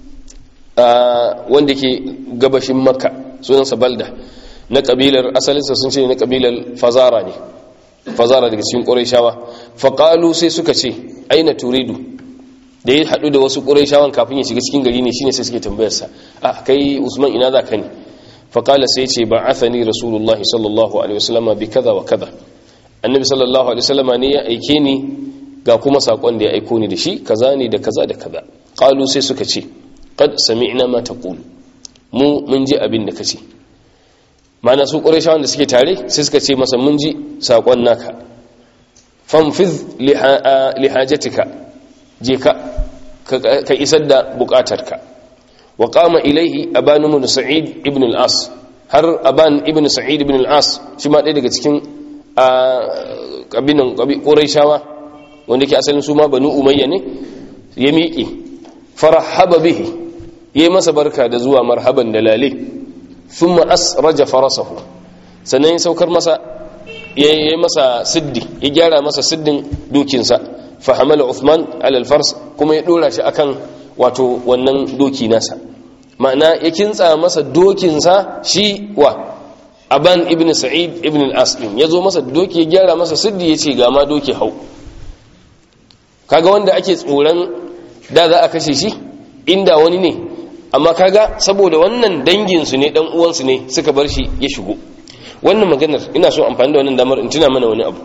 wanda ke gabashin makka sunansa balda na kabilar asalinsa sun ce na kabilar fazara ne fazara daga cikin quraishawa faqalu sai suka ce aina turidu da ya haɗu da wasu ƙuraishawan kafin ya shiga cikin gari ne shine sai suke tambayarsa a kai usman ina za ka ne faƙala sai ce ba athani rasulullahi sallallahu alaihi wasallama bi kaza wa kaza annabi sallallahu alaihi wasallama ne ya aike ni ga kuma saƙon da ya aiko ni da shi kaza ne da kaza da kaza ƙalu sai suka ce qad sami'na ma taqul mu mun ji abin da kace ma'ana su ƙuraishawan da suke tare sai suka ce masa mun ji saƙon naka fanfiz lihajatika je ka ka isar da bukatarka wa qama ilaihi aban ibn sa'id ibn al-as har aban ibn sa'id ibn al-as shi ma ɗaya daga cikin kabinan quraishawa wanda ke asalin su ma banu umayya ne ya miƙe farahaba bihi yayi masa barka da zuwa marhaban da lale thumma asraja farasahu sannan ya saukar masa yayi masa siddi ya gyara masa siddin dukinsa fahamala Uthman alal fars kuma ya dora shi akan wato wannan doki nasa ma'ana ya kintsa masa dokinsa shi wa aban ibn sa'id ibn al-as din yazo masa doki ya gyara masa siddi yace ga ma doki hau kaga wanda ake tsoron da za a kashe shi inda wani ne amma kaga saboda wannan dangin su ne dan uwan su ne suka bar shi ya shigo wannan maganar ina so amfani da wannan damar in tuna mana wani abu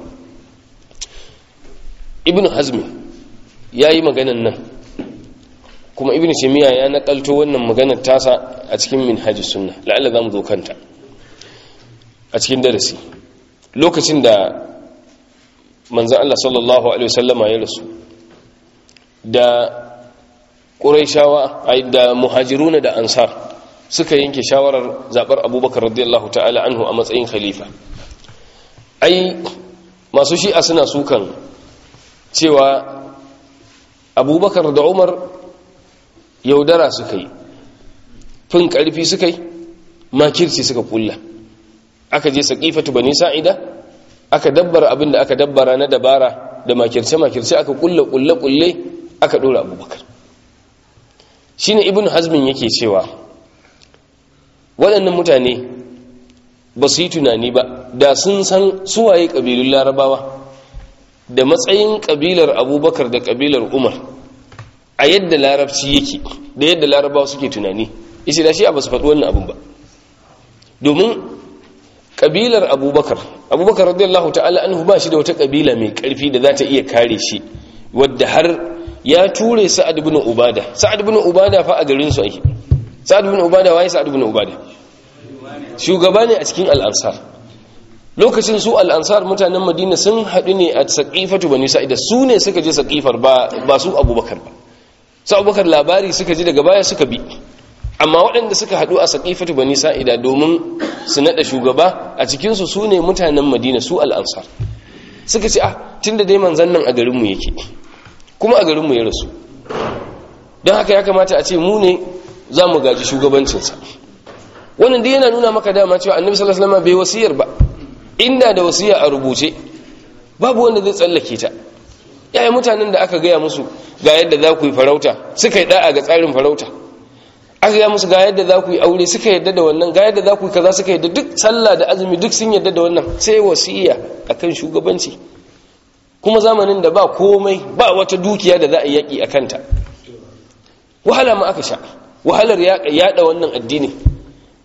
ibn hazmi ya yi maganan nan kuma ibn shemiya ya nakalto wannan maganar tasa a cikin minhajis sunna la'alla za mu zo kanta a cikin darasi lokacin da manzan Allah sallallahu Alaihi wasallama ya rasu da ƙuraishawa da muhajiruna da ansar suka yanke shawarar zaɓar abubakar radiyallahu ta'ala anhu a matsayin khalifa ai masu shi'a suna sukan cewa abubakar da umar yaudara suka yi fin ƙarfi suka yi makirci suka kulla aka je saƙifatu bani sa'ida aka dabbara abin da aka dabbara na dabara da makirce-makirce aka kulle kulle kulle aka ɗora abubakar shi ne ibn hazmin yake cewa waɗannan mutane ba su yi tunani ba da sun san suwaye ƙabilun larabawa da matsayin ƙabilar abubakar da ƙabilar umar a yadda larabci yake da yadda larabawa suke tunani isi da shi a ba su faɗi wannan abin ba domin ƙabilar abubakar abubakar radiyallahu ta'ala anhu ba shi da wata ƙabila mai ƙarfi da za ta iya kare shi wadda har ya ture sa'ad ibn ubada sa'ad ibn ubada fa a garin su ake sa'ad ibn ubada waye sa'ad ibn ubada shugaba ne a cikin al'ansar lokacin su al'ansar mutanen madina sun haɗu ne a saƙifatu bani sa'ida su ne suka je saƙifar ba su abubakar ba su abubakar labari suka ji daga baya suka bi amma waɗanda suka haɗu a saƙifatu bani sa'ida domin su naɗa shugaba a cikinsu su ne mutanen madina su al'ansar suka ce ah tun da dai manzan nan a garinmu yake kuma a garinmu ya rasu don haka ya kamata a ce mu ne za mu gaji shugabancinsa wannan dai yana nuna maka dama cewa annabi sallallahu alaihi wasallam bai wasiyar ba inda da wasiya a rubuce babu wanda zai tsallake ta yaya mutanen da aka gaya musu ga yadda za ku yi farauta suka yi da'a ga tsarin farauta aka gaya musu ga yadda za ku yi aure suka yadda da wannan ga yadda za ku yi kaza suka yadda duk sallah da azumi duk sun yadda da wannan sai wasiya akan shugabanci kuma zamanin da ba komai ba wata dukiya da za a yaki a kanta wahala ma aka sha wahalar yaɗa wannan addini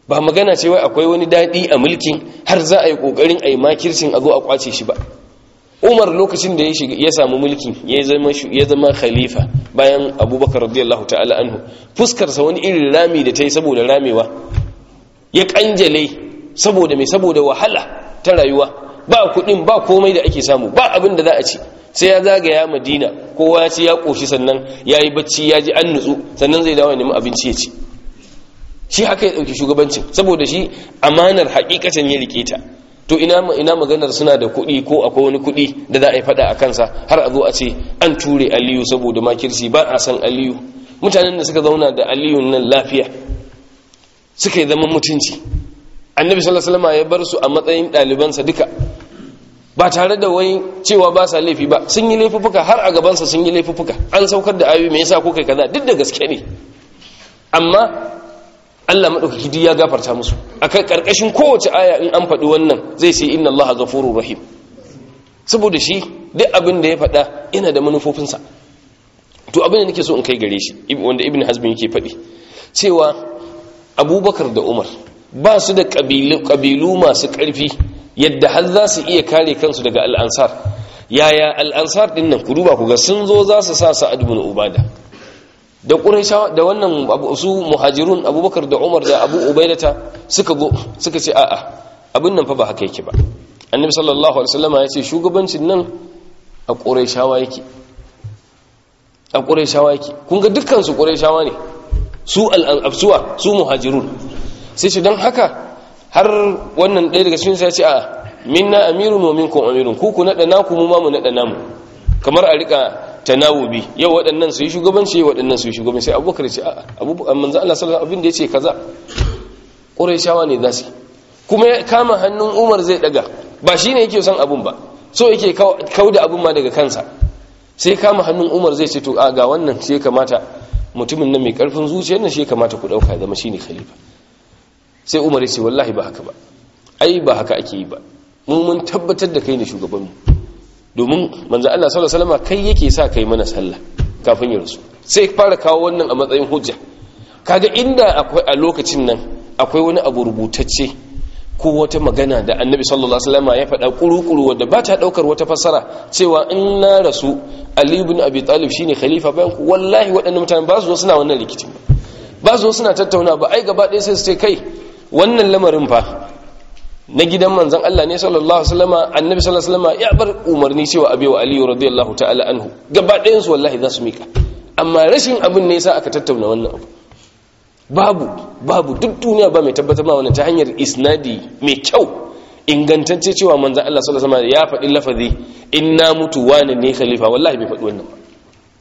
ba magana ce wai akwai wani daɗi a mulkin har za a yi ƙoƙarin a yi makircin a zo a ƙwace shi ba umar lokacin da ya samu mulki ya zama khalifa bayan abubakar radiyallahu ta'ala anhu fuskarsa wani irin rami da ta yi saboda ramewa ya kanjale saboda mai saboda wahala ta rayuwa ba kudin ba komai da ake samu ba abin da za a ci sai ya zagaya madina kowa ya ce ya koshi sannan ya yi bacci ya ji an nutsu sannan zai dawo neman abinci ya ci shi haka ya ɗauki shugabancin saboda shi amanar hakikatan ya rike ta to ina ina maganar suna da kuɗi ko akwai wani kuɗi da za a yi faɗa a kansa har a zo a ce an ture aliyu saboda makirci ba a san aliyu mutanen da suka zauna da aliyu nan lafiya suka yi zaman mutunci annabi sallallahu alaihi wasallam ya bar su a matsayin ɗalibansa duka ba tare da wai cewa ba sa laifi ba sun yi laifuffuka har a gabansa sun yi laifuffuka an saukar da ayoyi me yasa ko kai kaza duk da gaske ne amma Allah maɗaukaki duk ya gafarta musu a ƙarƙashin kowace aya in an faɗi wannan zai ce inna Allah ghafurur rahim saboda shi duk abin da ya faɗa yana da manufofinsa to abin da nake so in kai gare shi wanda ibn hazm yake faɗi cewa abubakar da umar ba su da ƙabilu masu ƙarfi yadda har za su iya kare kansu daga al'ansar yaya al'ansar ɗin nan ku duba ku ga sun zo za su sa sa'ad bin ubada da ƙuraishawa da wannan su muhajirun abubakar da umar da abu ubaidata suka zo suka ce a'a abin nan fa ba haka yake ba annabi sallallahu alaihi wasallam ya ce shugabancin nan a ƙuraishawa yake a ƙuraishawa yake kun ga dukkan su ƙuraishawa ne su al-afsuwa su muhajirun sai ce don haka har wannan ɗaya daga cikin sai ya ce a'a minna amirun wa minkum amirun ku ku nada naku mu ma mu nada namu kamar a rika tanawubi yau waɗannan su yi shugabanci waɗannan su yi shugabanci sai abubakar ce a abubuwan manzan Allah sallallahu abin da ya ce kaza ƙuraishawa ne za su kuma ya kama hannun umar zai ɗaga ba shi ne yake son abun ba so yake kau da abun ma daga kansa sai kama hannun umar zai ce to a ga wannan shi ya kamata mutumin nan mai ƙarfin zuciyar nan shi ya kamata ku ɗauka ya zama shi ne khalifa sai umar ya ce wallahi ba haka ba ai ba haka ake yi ba mu mun tabbatar da kai ne shugabanmu domin manzo Allah sallallahu alaihi wasallam kai yake sa kai mana sallah kafin ya rasu sai fara kawo wannan a matsayin hujja kaga inda akwai a lokacin nan akwai wani abu rubutacce ko wata magana da annabi sallallahu alaihi wasallam ya faɗa kuru-kuru wadda ba ta daukar wata fassara cewa in na rasu Ali ibn Abi Talib shine khalifa bayan ku wallahi waɗannan mutane ba su zo suna wannan rikicin ba ba su zo suna tattauna ba ai gaba ɗaya sai su ce kai wannan lamarin fa na gidan manzan Allah ne sallallahu alaihi wasallam annabi sallallahu alaihi wasallam ya bar umarni cewa abi wa aliyu radiyallahu ta'ala anhu gaba ɗayan su wallahi za su mika amma rashin abin ne yasa aka tattauna wannan abu babu babu duk duniya ba mai tabbatar ma wannan ta hanyar isnadi mai kyau ingantacce cewa manzan Allah sallallahu alaihi wasallam ya faɗi lafazi inna mutu wani ne khalifa wallahi bai faɗi wannan ba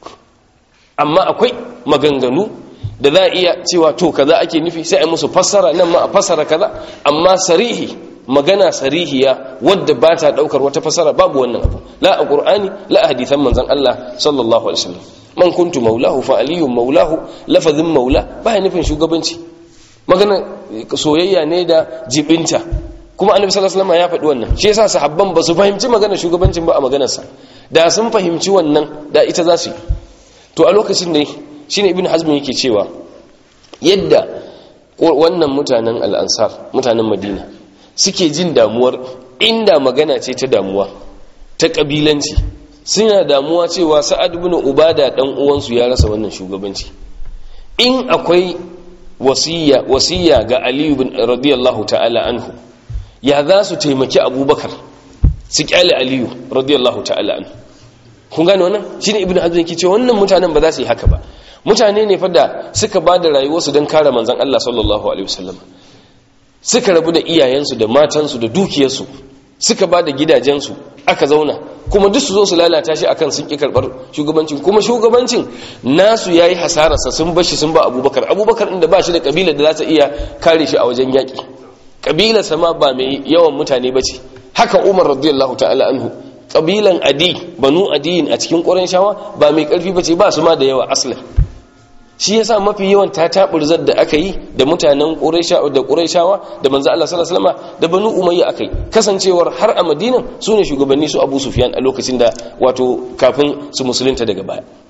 amma akwai maganganu da za a iya cewa to kaza ake nufi sai a musu fassara nan ma a fassara kaza amma sarihi magana sarihiya wadda ba ta daukar wata fassara babu wannan abu la a qur'ani la a hadithan manzon Allah sallallahu alaihi wasallam man kuntu maulahu fa aliyun maulahu lafazin maula ba ya nufin shugabanci magana soyayya ne da jibinta kuma annabi sallallahu alaihi wasallam ya faɗi wannan shi yasa sahabban ba su fahimci magana shugabancin ba a maganarsa da sun fahimci wannan da ita za su yi to a lokacin ne shine ibn hazm yake cewa yadda wannan mutanen al'ansar mutanen madina suke jin damuwar inda magana ce ta damuwa ta kabilanci suna damuwa cewa sa'ad ibn ubada dan uwansu ya rasa wannan shugabanci in akwai wasiya wasiya ga ali ibn radiyallahu ta'ala anhu ya za su taimaki abubakar su kyale aliyu radiyallahu ta'ala anhu kun gane wannan shine ibn hazm yake cewa wannan mutanen ba za su yi haka ba mutane ne fa da suka ba da rayuwarsu don kare manzan Allah sallallahu Alaihi wasallam suka rabu da iyayensu da matansu da dukiyarsu suka ba da gidajensu aka zauna kuma duk su zo su lalata shi akan sun ƙi karɓar shugabancin kuma shugabancin nasu ya yi hasararsa sun bashi sun ba abubakar abubakar inda ba shi da ƙabilar da za ta iya kare shi a wajen yaƙi ƙabilarsa ma ba mai yawan mutane ba ce haka umar radiyallahu ta'ala anhu ƙabilan adi banu adiyin a cikin ƙwarin shawa ba mai ƙarfi ba ce ba su ma da yawa aslan shi yasa mafi yawan tataburzar da aka yi da mutanen quraisha da quraishawa da manzo Allah sallallahu alaihi wasallam da banu umayya akai kasancewar har a madina sune shugabanni su abu sufyan a lokacin da wato kafin su musulunta daga baya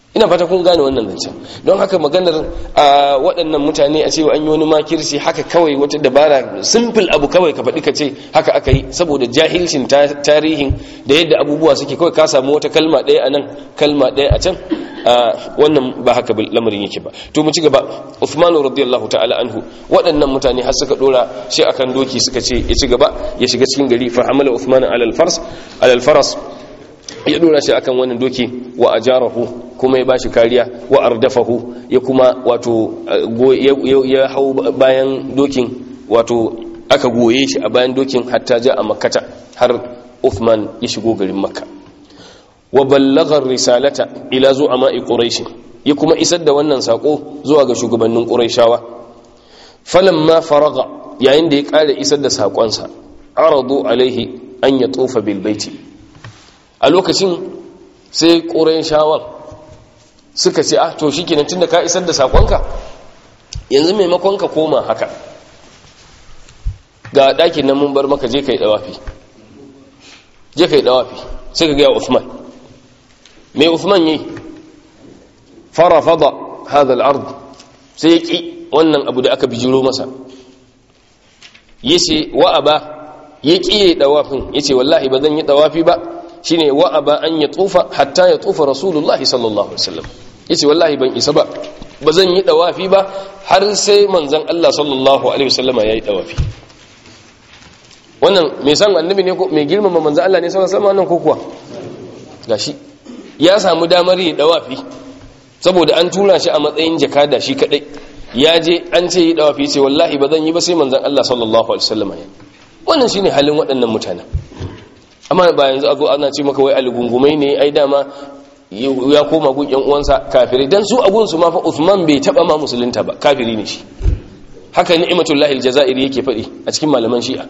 ina fata kun gane wannan zancen don haka maganar a waɗannan mutane a cewa an yi wani makirci haka kawai wata dabara simple abu kawai ka faɗi ka ce haka aka yi saboda jahilcin tarihin da yadda abubuwa suke kawai ka samu wata kalma ɗaya a nan kalma ɗaya a can wannan ba haka lamarin yake ba to mu ci gaba Uthman radiyallahu ta'ala anhu waɗannan mutane har suka dora shi akan doki suka ce ya ci gaba ya shiga cikin gari fa hamala Uthman ala al-fars ala al-faras ya dora shi akan wannan doki wa ajarahu kuma ya bashi kariya wa ardafahu ya kuma wato ya hau bayan dokin wato aka goye shi a bayan dokin hatta ja a makkata har Uthman ya shigo garin makka wa ballagar risalata ila zuwa ma'i quraish ya kuma isar da wannan sako zuwa ga shugabannin quraishawa falamma faraga yayin da ya kare isar da sakonsa aradu alaihi an ya tofa bil baiti a lokacin sai quraishawan suka ce ah to shikenan tunda ka isar da sakonka yanzu maimakon ka koma haka ga dakin nan mun bar maka je kai dawafi je kai dawafi sai ka ga Uthman mai Uthman yi farafada hadha al-ard sai yaki wannan abu da aka bijiro masa yace wa aba yaki yayi dawafin yace wallahi ba zan yi dawafi ba shine wa aba an ya tufa hatta ya tufa rasulullahi sallallahu alaihi wasallam yace wallahi ban isa ba ba zan yi dawafi ba har sai manzon Allah sallallahu alaihi wasallam yayi dawafi wannan mai san annabi ne ko mai girmama manzon Allah ne sallallahu alaihi wasallam ko kuwa gashi ya samu damar yi dawafi saboda an tura shi a matsayin jakada shi kadai ya je an ce yi dawafi ce wallahi ba zan yi ba sai manzon Allah sallallahu alaihi wasallam ya wannan shine halin waɗannan mutanen amma ba yanzu a zo ana ce maka wai algungumai ne ai dama ya koma gun yan uwansa kafirai dan su agun su ma fa Uthman bai taba ma musulunta ba kafiri ne shi haka ni'matullahi aljazairi yake faɗi a cikin malaman shi'a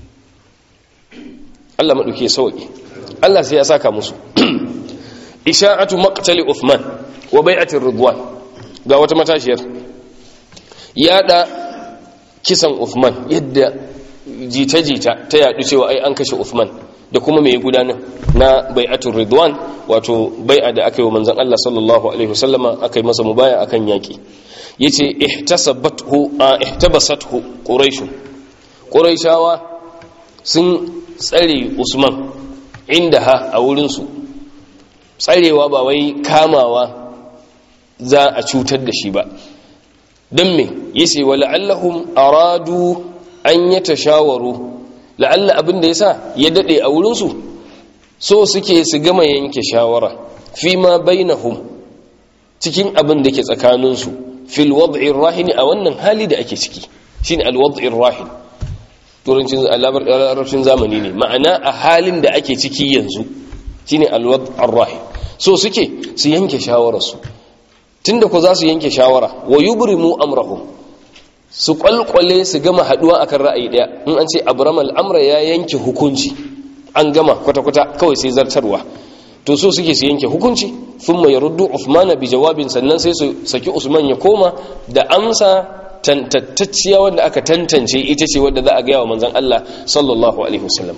Allah madauke sauki Allah sai ya saka musu isha'atu maqtali Uthman wa bai'atir ridwan ga wata matashiyar yada kisan Uthman yadda jita-jita ta yadu cewa ai an kashe Uthman da kuma mai gudanar na bai'atul ridwan wato bai'a da aka yi wa manzon Allah sallallahu alaihi wasallama aka yi masa mubaya akan yaki yace ihtasabathu ihtabasathu quraish quraishawa sun tsare Usman inda ha a wurin su tsarewa ba wai kamawa za a cutar da shi ba dan me yace wala'allahum aradu an yatashawaru la'alla abin da ya sa ya daɗe a wurinsu so suke su gama yanke shawara fi ma bainahum cikin abin da ke tsakaninsu fil wad'ir rahini a wannan hali da ake ciki shine al wad'ir rahin turancin larabcin zamani ne ma'ana a halin da ake ciki yanzu shine al wad'ir rahin so suke su yanke shawararsu tunda ko za su yanke shawara wa yubrimu amrahum su kwalkwale su gama haduwa akan ra'ayi daya in an ce abram al'amra ya yanke hukunci an gama kwata-kwata kawai sai zartarwa to so suke su yanke hukunci sun mai ruddu usmana bi jawabin sannan sai su saki usman ya koma da amsa tantattacciya wanda aka tantance ita ce wadda za a gaya wa manzan Allah sallallahu alaihi wasallam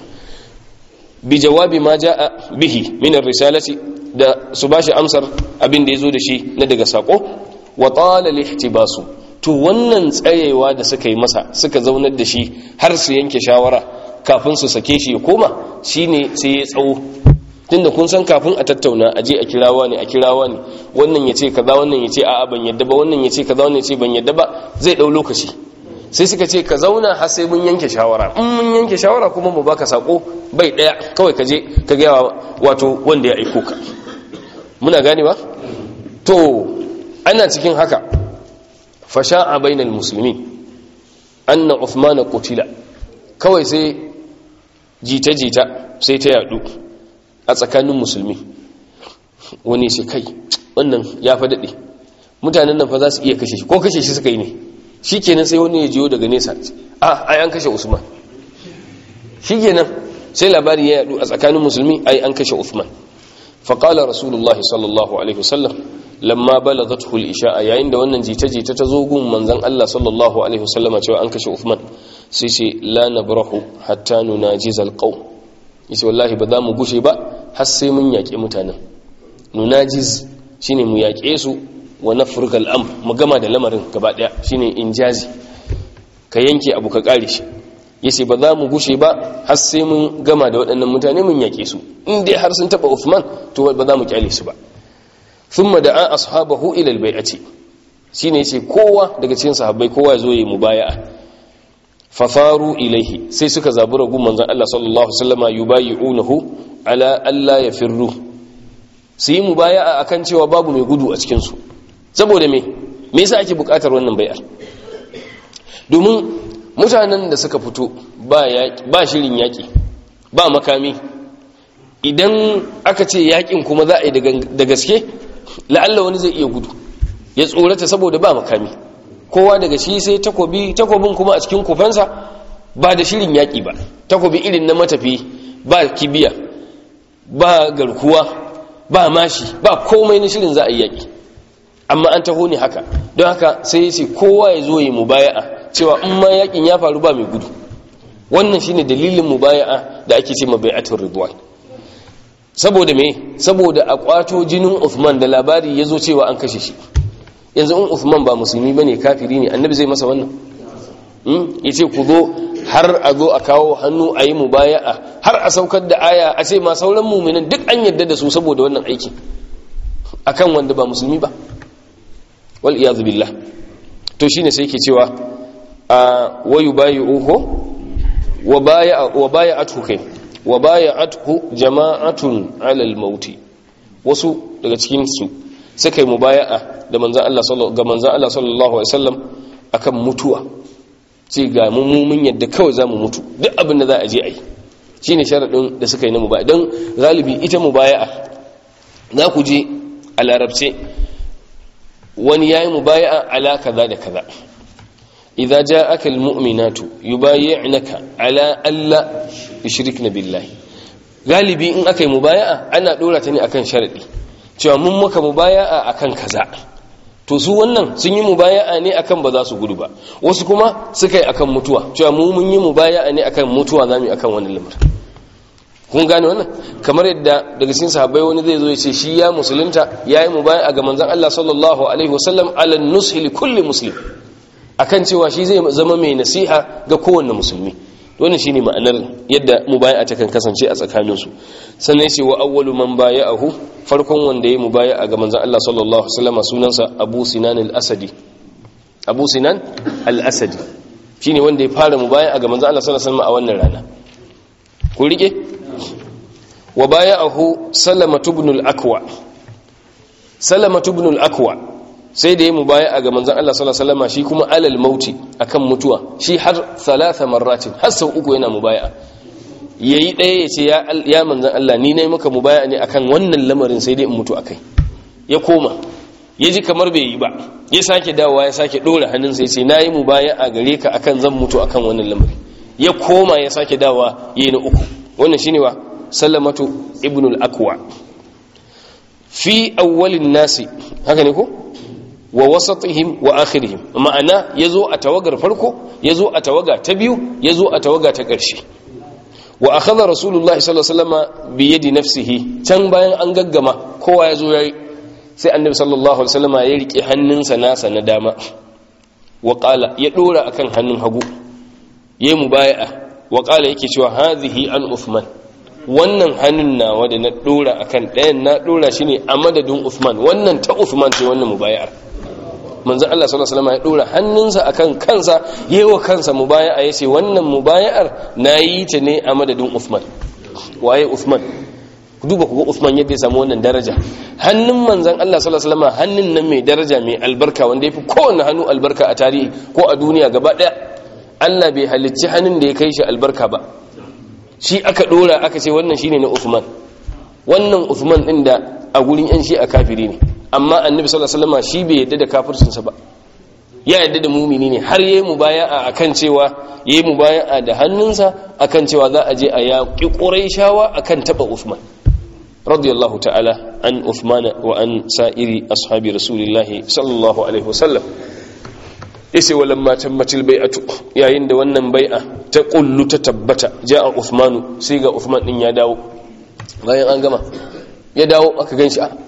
bi jawabi ma ja'a bihi min risalati da su bashi amsar abin da yazo da shi na daga sako wa tala lihtibasu to wannan tsayewa da suka yi masa suka zaunar da shi har su yanke shawara kafin su sake shi ya koma shine sai ya tsawo tunda kun san kafin a tattauna a je a kirawa ne a kirawa ne wannan ya ce kaza wannan ya ce a'a ban yadda ba wannan ya ce kaza wannan ya ce ban yadda ba zai dau lokaci sai suka ce ka zauna har sai mun yanke shawara in mun yanke shawara kuma mu baka sako bai daya kawai ka je ka ga wato wanda ya aiko ka muna gane ba to ana cikin haka fasha'a bainal muslimin anna uthman qutila kawai sai jita jita sai ta yadu a tsakanin musulmi wani shi kai wannan ya fa dade mutanen nan fa za su iya kashe shi ko kashe shi suka yi ne shikenan sai wani ya jiyo daga nesa a ai an kashe usman shikenan sai labari ya yadu a tsakanin musulmi ai an kashe usman faqala rasulullahi sallallahu alaihi wasallam lamma balagathu al-isha'a yayin da wannan jita-jita ta zo gun manzon Allah sallallahu alaihi wasallam cewa an kashe Uthman sai ce la nabrahu hatta nunajiz al-qawm yace wallahi ba za mu gushe ba har sai mun yaƙi mutanen nunajiz shine mu yaƙe su wa nafrukal am mu gama da lamarin gaba daya shine injazi ka yanke abu ka kare shi yace ba za mu gushe ba har sai mun gama da waɗannan mutane mun yaƙe su in dai har sun taba Uthman to ba za mu kyale su ba thumma da'a ashabahu ila albay'ati shine yace kowa daga cikin sahabbai kowa ya zo yi mubaya'a fafaru ilaihi sai suka zabura gun manzon Allah sallallahu alaihi wasallama yubayi'unahu ala alla yafirru su yi mubaya'a akan cewa babu mai gudu a cikin su saboda me me yasa ake bukatar wannan bai'ar domin mutanen da suka fito ba ba shirin yaki ba makami idan aka ce yakin kuma za a yi da gaske la'alla wani zai iya gudu ya tsorata saboda ba makami kowa daga shi sai takobi takobin kuma a cikin kufansa ba da shirin yaƙi ba takobi irin na matafi ba kibiya ba garkuwa ba mashi ba komai na shirin za a yi yaƙi amma an taho ne haka don haka sai ya ce kowa ya zo yi mubaya'a cewa in ma yaƙin ya faru ba mai gudu wannan shine dalilin mubaya'a da ake ce mabai'atul ridwan saboda me saboda a kwato jinin Uthman da labari ya zo cewa an kashe shi yanzu in Uthman ba musulmi bane kafiri ne annabi zai masa wannan hmm yace ku zo har a zo a kawo hannu a yi mubaya'a har a saukar da aya a ce ma sauran mu'minan duk an yarda da su saboda wannan aiki akan wanda ba musulmi ba wal iyad billah to shine sai yake cewa a wayu bayyuhu wa baya wa baya'atu kai wa baya'atu jama'atun 'ala al-maut wasu daga cikin su suka yi mubaya'a da manzan Allah ga manzan Allah sallallahu alaihi wasallam akan mutuwa ce ga mu mun yadda kawai zamu mutu duk abin da za a je a yi shine sharadin da suka yi na mubaya don galibi ita mubaya'a za ku je a larabce wani yayi mubaya'a ala kaza da kaza idza ja'aka almu'minatu yubayyi'naka ala alla yushrikna billahi galibi in aka yi mubaya'a ana dora ta ne akan sharadi cewa mun maka mubaya'a akan kaza to su wannan sun yi mubaya'a ne akan ba za su gudu ba wasu kuma suka yi akan mutuwa cewa mu mun yi mubaya'a ne akan mutuwa zamu yi akan wannan lamar kun gane wannan kamar yadda daga cikin sahabbai wani zai zo ya ce shi ya musulunta yayi mubaya'a ga manzon Allah sallallahu alaihi wasallam ala nushi li kulli muslim akan cewa shi zai zama mai nasiha ga kowanne musulmi wannan shine ma'anar yadda mubaya'a ta kan kasance a tsakaninsu sannan yace wa awwalu man baya'ahu farkon wanda yayi mubaya'a ga manzon Allah sallallahu alaihi wasallam sunansa Abu Sinan al-Asadi Abu Sinan al-Asadi shine wanda ya fara mubaya'a ga manzon Allah sallallahu alaihi wasallam a wannan rana ku rike wa baya'ahu Salama ibn al-Akwa Salama ibn al-Akwa sai da ya mubaya'a ga manzon Allah sallallahu alaihi wasallam shi kuma alal mauti akan mutuwa shi har thalatha marratin har sau uku yana mubaya'a yayi daya yace ya ya manzon Allah ni nayi maka mubaya'a ne akan wannan lamarin sai dai in mutu akai ya koma yaji kamar bai yi ba ya sake dawowa ya sake dora hannun sai yace nayi mubaya'a gare ka akan zan mutu akan wannan lamarin ya koma ya sake dawowa yayi na uku wannan shine wa sallamatu ibnul akwa fi awwalin nasi haka ne ko wa wasatihim wa akhirihim ma'ana yazo a tawagar farko yazo a tawaga ta biyu yazo a tawaga ta ƙarshe wa akhadha rasulullahi sallallahu alaihi wasallam bi yadi nafsihi can bayan an gaggama kowa yazo yayi sai annabi sallallahu alaihi wasallam ya rike hannunsa nasa na dama wa qala ya dora akan hannun hagu yayi mubaya'a wa qala yake cewa hadhihi an uthman wannan hannun nawa da na dora akan ɗayan na dora shi ne a madadin uthman wannan ta uthman ce wannan mubaya'ar manzo Allah sallallahu alaihi wasallam ya dora hannunsa akan kansa yewa kansa mubaya'a yace wannan mubaya'ar nayi ta ne a madadin Uthman waye Uthman ku duba ku ga Uthman yadda ya samu wannan daraja hannun manzon Allah sallallahu alaihi wasallam hannun nan mai daraja mai albarka wanda yafi kowanne hannu albarka a tarihi ko a duniya gaba daya Allah bai halicci hannun da ya kai shi albarka ba shi aka dora aka ce wannan shine na Uthman wannan Uthman din da a gurin yan shi a kafiri ne amma annabi sallallahu alaihi wasallam shi bai yadda da kafircinsa ba ya yadda da mumini ne har yayi mubaya'a akan cewa yayi mubaya'a da hannunsa akan cewa za a je a yaƙi quraishawa akan taba Uthman radiyallahu ta'ala an Uthman wa an sa'iri ashabi rasulillahi sallallahu alaihi wasallam yace walamma tammatil bai'atu yayin da wannan bai'a ta kullu ta tabbata ja'a Uthman sai ga Uthman din ya dawo bayan an gama ya dawo aka gan shi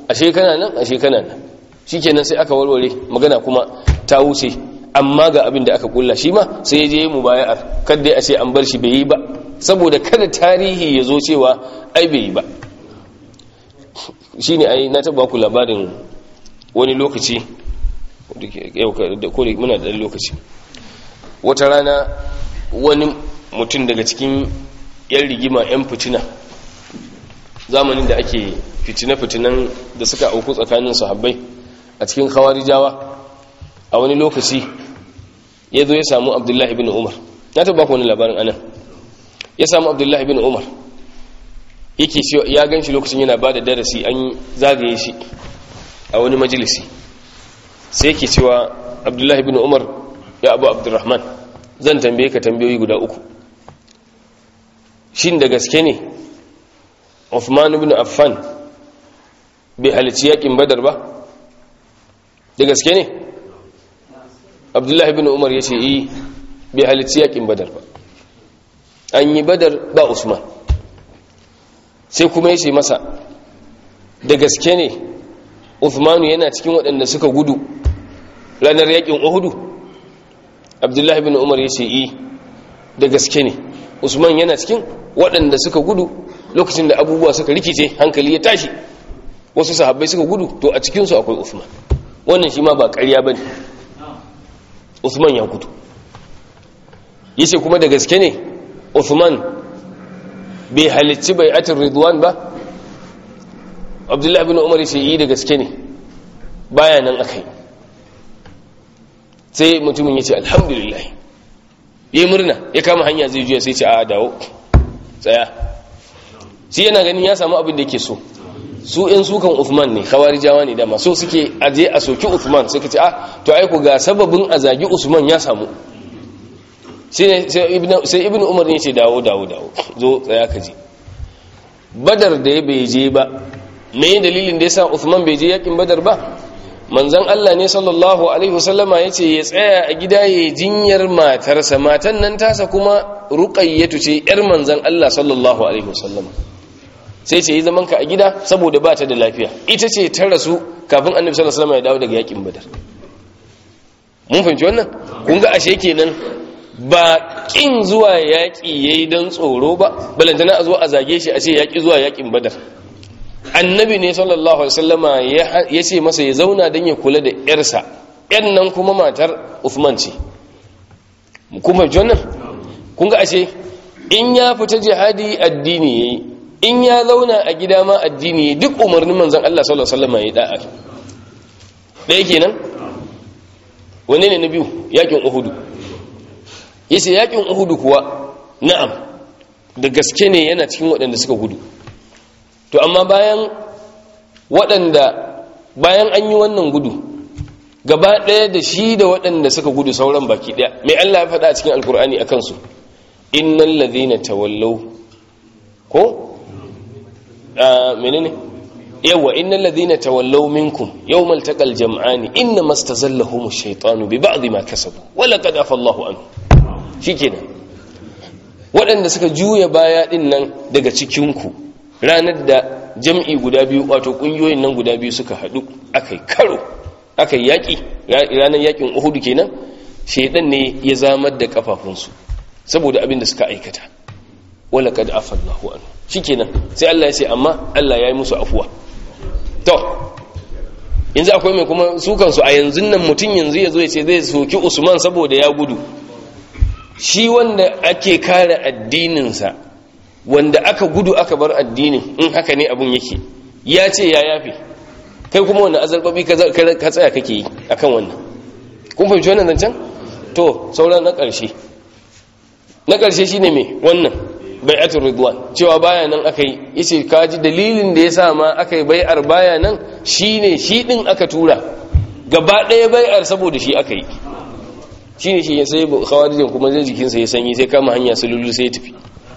ashe kana nan ashe kana nan shikenan sai aka warware magana kuma ta wuce amma ga abin da aka kulla shi ma sai ya je mu baya'ar kada a ce an bar shi bai yi ba saboda kada tarihi ya zo cewa ai bai yi ba shine ai na taba ku labarin wani lokaci da kore muna da lokaci wata rana wani mutum daga cikin yan rigima yan fitina zamanin da ake fitina-fitinan da suka auku tsakanin sahabbai a cikin khawarijawa a wani lokaci ya zo ya samu abdullahi bin umar na taba ku wani labarin anan ya samu abdullahi bin umar yake cewa ya gan shi lokacin yana ba da darasi an zagaye shi a wani majalisi sai yake cewa abdullahi bin umar ya abu abdurrahman zan tambaye ka tambayoyi guda uku shin da gaske ne Uthman ibn Affan bai halici yakin badar ba da gaske ne abdullahi ibn umar ya ce yi bai halici yakin badar ba an yi badar ba usman sai kuma ya ce masa da gaske ne Uthmanu yana cikin waɗanda suka gudu ranar yakin uhudu abdullahi ibn umar ya ce yi da gaske ne usman yana cikin waɗanda suka gudu lokacin da abubuwa suka rikice hankali ya tashi wasu sahabbai suka gudu to a cikinsu akwai usman wannan shi ma ba ƙarya ba ne usman ya gudu ya ce kuma da gaske ne usman bai halicci bai atin ridwan ba abdullahi bin umar ce yi da gaske ne baya nan aka yi sai mutumin ya ce alhamdulillah ya murna ya kama hanya zai juya sai ce a dawo tsaya shi yana ganin ya samu abin da yake so su in sukan Uthman ne khawarijawa ne dama so suke aje a soki Uthman suka ce ah to ai ku ga sababin a zagi Usman ya samu sai ibnu sai ibnu Umar ne ce dawo dawo dawo zo tsaya ka je Badar da ya bai je ba me dalilin da yasa Uthman bai je yakin Badar ba manzon Allah ne sallallahu alaihi wasallama yace ya tsaya a gida ya jinyar matarsa matan nan tasa kuma ruqayyatu ce yar manzon Allah sallallahu alaihi wasallama sai ce yi zaman ka a gida saboda ba ta da lafiya ita ce ta rasu kafin annabi sallallahu alaihi wasallam ya dawo daga yakin badar mun fahimci wannan kun ga ashe kenan ba kin zuwa yaki yayi dan tsoro ba balantana a zo a zage shi a ce yaki zuwa yakin badar annabi ne sallallahu alaihi wasallama ya ce masa ya zauna dan ya kula da yarsa yan nan kuma matar Uthman ce kuma wannan kun ga ashe in ya fita jihadi addini yayi in ya zauna a gida ma addini duk umarnin manzan Allah sallallahu alaihi wasallam ya da'a ɗaya kenan wanne ne na biyu yakin uhudu yace yakin uhudu kuwa na'am da gaske ne yana cikin waɗanda suka gudu to amma bayan waɗanda bayan an yi wannan gudu gaba ɗaya da shi da waɗanda suka gudu sauran baki ɗaya mai Allah ya faɗa a cikin alkur'ani a kansu innal ladhina tawallaw ko menene yawa innal ladhina tawallaw minkum yawmal taqal jam'ani inna mastazallahum ash-shaytanu bi ba'd ma kasabu wa laqad afa Allahu anhu shikenan waɗanda suka juya baya din nan daga cikin ku ranar da jam'i guda biyu wato kungiyoyin nan guda biyu suka hadu akai karo akai yaki ranar yakin Uhud kenan shedan ne ya zamar da kafafunsu saboda abin da suka aikata wala kad afa Allahu anhu shikenan sai Allah ya ce amma Allah ya yi musu afuwa to yanzu akwai mai kuma su kansu a yanzu nan mutum yanzu ya zo ya ce zai soki Usman saboda ya gudu shi wanda ake kare addininsa wanda aka gudu aka bar addinin in haka ne abun yake ya ce ya yafe kai kuma wanda azarbabi ka tsaya kake yi akan wannan kun fahimci wannan zancen to sauran na ƙarshe na ƙarshe shine me wannan bai'atul ridwan cewa baya nan aka yi yace kaji dalilin da yasa ma aka yi bai'ar baya nan shine shi din aka tura gaba ɗaya bai'ar saboda shi aka yi shine shi sai khawarijin kuma zai jikin sa ya sanyi sai kama hanya sululu sai ya tafi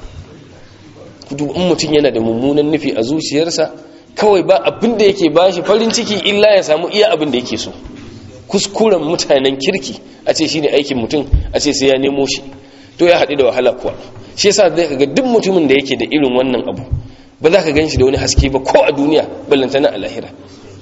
kudu in mutum yana da mummunan nufi a zuciyarsa kawai ba abin da yake bashi farin ciki illa ya samu iya abin da yake so kuskuren mutanen kirki a ce shine aikin mutum a ce sai ya nemo shi to ya haɗu da wahala kuwa shi yasa zai kaga duk mutumin da yake da irin wannan abu ba za ka gan shi da wani haske ba ko a duniya ballantana a lahira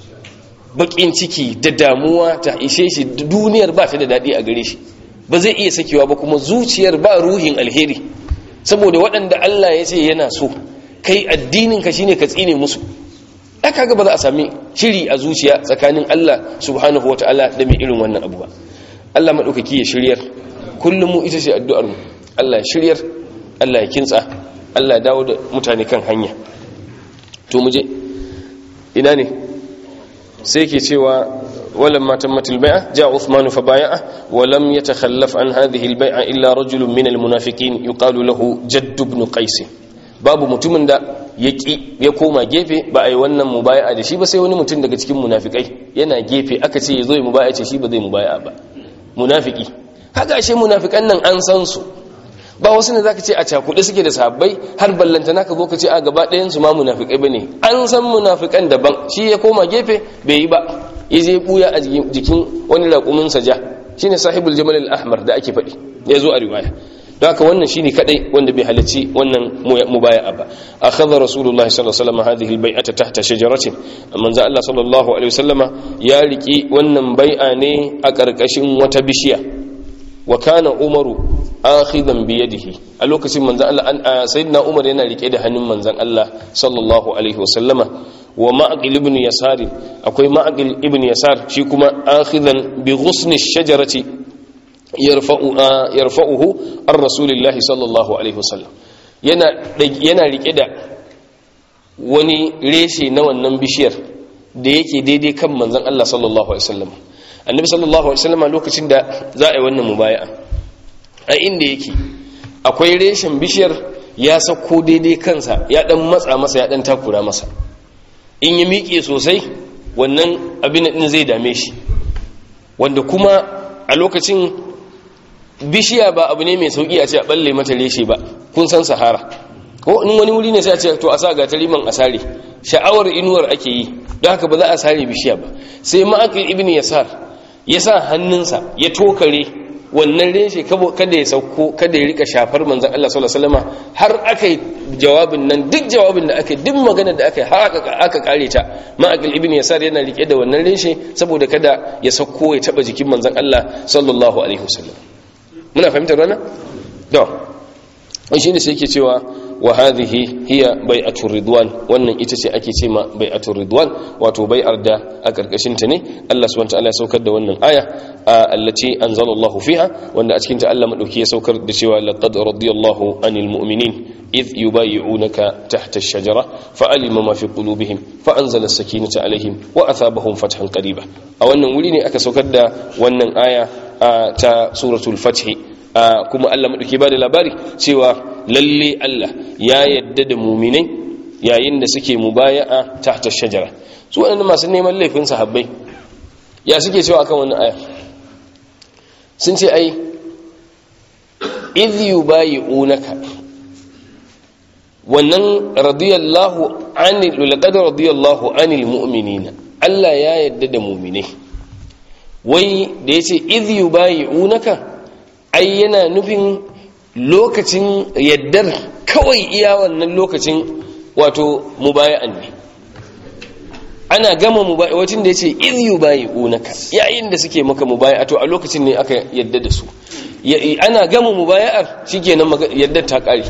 bakin ciki da damuwa ta ishe shi duniyar ba ta da daɗi a gare shi ba zai iya sakewa ba kuma zuciyar ba ruhin alheri saboda waɗanda Allah ya ce yana so kai addinin ka shine ka tsine musu aka ga ba za a sami shiri a zuciya tsakanin Allah subhanahu wataala da mai irin wannan abu ba Allah madaukaki ya shiryar kullum mu ita ce addu'ar mu Allah ya shiryar Allah ya kintsa Allah ya dawo da mutane kan hanya to mu je ina ne sai ke cewa ولما تمت البيعة جاء عثمان فبايعه ولم يتخلف عن هذه البيعة إلا رجل من المنافقين يقال له جد بن قيس babu mutumin da ya ki ya koma gefe ba a yi wannan mubaya'a da shi ba sai wani mutum daga cikin munafikai yana gefe aka ce ya zo ya mubaya ce shi ba zai mubaya ba munafiki haka ashe munafikan nan an san su ba wasu ne zaka ce a cakuɗe suke da sahabbai har ballanta naka zo ka ce a gaba ɗayan su ma munafikai bane an san munafikan daban shi ya koma gefe bai yi ba ya je buya a jikin wani raƙumin saja shine sahibul jamal al-ahmar da ake faɗi ya zo a riwaya don haka wannan shine kadai wanda bai halarci wannan mubaya'a ba akhadha rasulullahi sallallahu alaihi wasallam hadhihi al-bai'ata tahta shajaratin manzo Allah sallallahu alaihi wasallama ya riki wannan bai'a ne a karkashin wata bishiya wa kana umaru akhidan bi yadihi a lokacin manzon Allah sayyidina umar yana rike da hannun manzon Allah sallallahu alaihi wasallama wa ma'qil ibn yasar akwai ma'qil ibn yasar shi kuma akhidan bi ghusni shajarati yarfa'u yarfa'uhu ar rasulillahi sallallahu alaihi wasallam yana yana rike da wani reshe na wannan bishiyar da yake daidai kan manzon Allah sallallahu alaihi wasallam annabi sallallahu alaihi wasallam lokacin da za a yi wannan mubaya'a a inda yake akwai reshen bishiyar ya sako daidai kansa ya dan matsa masa ya dan takura masa in ya miƙe sosai wannan abin din zai dame shi wanda kuma a lokacin bishiya ba abu ne mai sauki a ce a balle mata reshe ba kun san sahara ko in wani wuri ne sai a ce to a sa ga tariman asare sha'awar inuwar ake yi don haka ba za a sare bishiya ba sai ma'akil ibn yasar ya sa hannunsa ya tokare wannan reshe kada ya sauko kada ya rika shafar manzan Allah sallallahu alaihi wasallam har aka yi jawabin nan duk jawabin da aka yi duk magana da aka yi har aka kare ta ma'akil ibn yasar yana rike da wannan reshe saboda kada ya sauko ya taba jikin manzan Allah sallallahu alaihi wasallam muna fahimtar wannan to shi ne sai yake cewa wa hadhihi hiya bai'atur ridwan wannan ita ce ake ce ma bai'atur ridwan wato bai'ar da a karkashin ta ne Allah subhanahu wataala ya saukar da wannan aya allati anzalallahu fiha wanda a cikin ta Allah madauki ya saukar da cewa laqad radiyallahu anil mu'minin إذ يبايعونك تحت الشجرة فألم ما في قلوبهم فأنزل السكينة عليهم وأثابهم فتحا قريبا أو أن وليني أكا سوكد وأن آية تا سورة الفتح kuma Allah maɗauki ba da labari cewa lalle Allah ya yadda da muminai yayin da suke mubaya'a tahta shajara su waɗanda masu neman laifin sahabbai ya suke cewa akan wannan aya sun ce ai idh yubayi'unaka wannan radiyallahu anil laqad radiyallahu anil mu'minina Allah ya yadda da muminai wai da yace idh yubayi'unaka ai yana nufin lokacin yaddar kawai iya wannan lokacin wato mubaya'an ne ana gama mubaya wacin da yace idh yubayi'unaka yayin da suke maka mubaya to a lokacin ne aka yadda da su ana gama mubaya'ar shikenan yaddar ta kare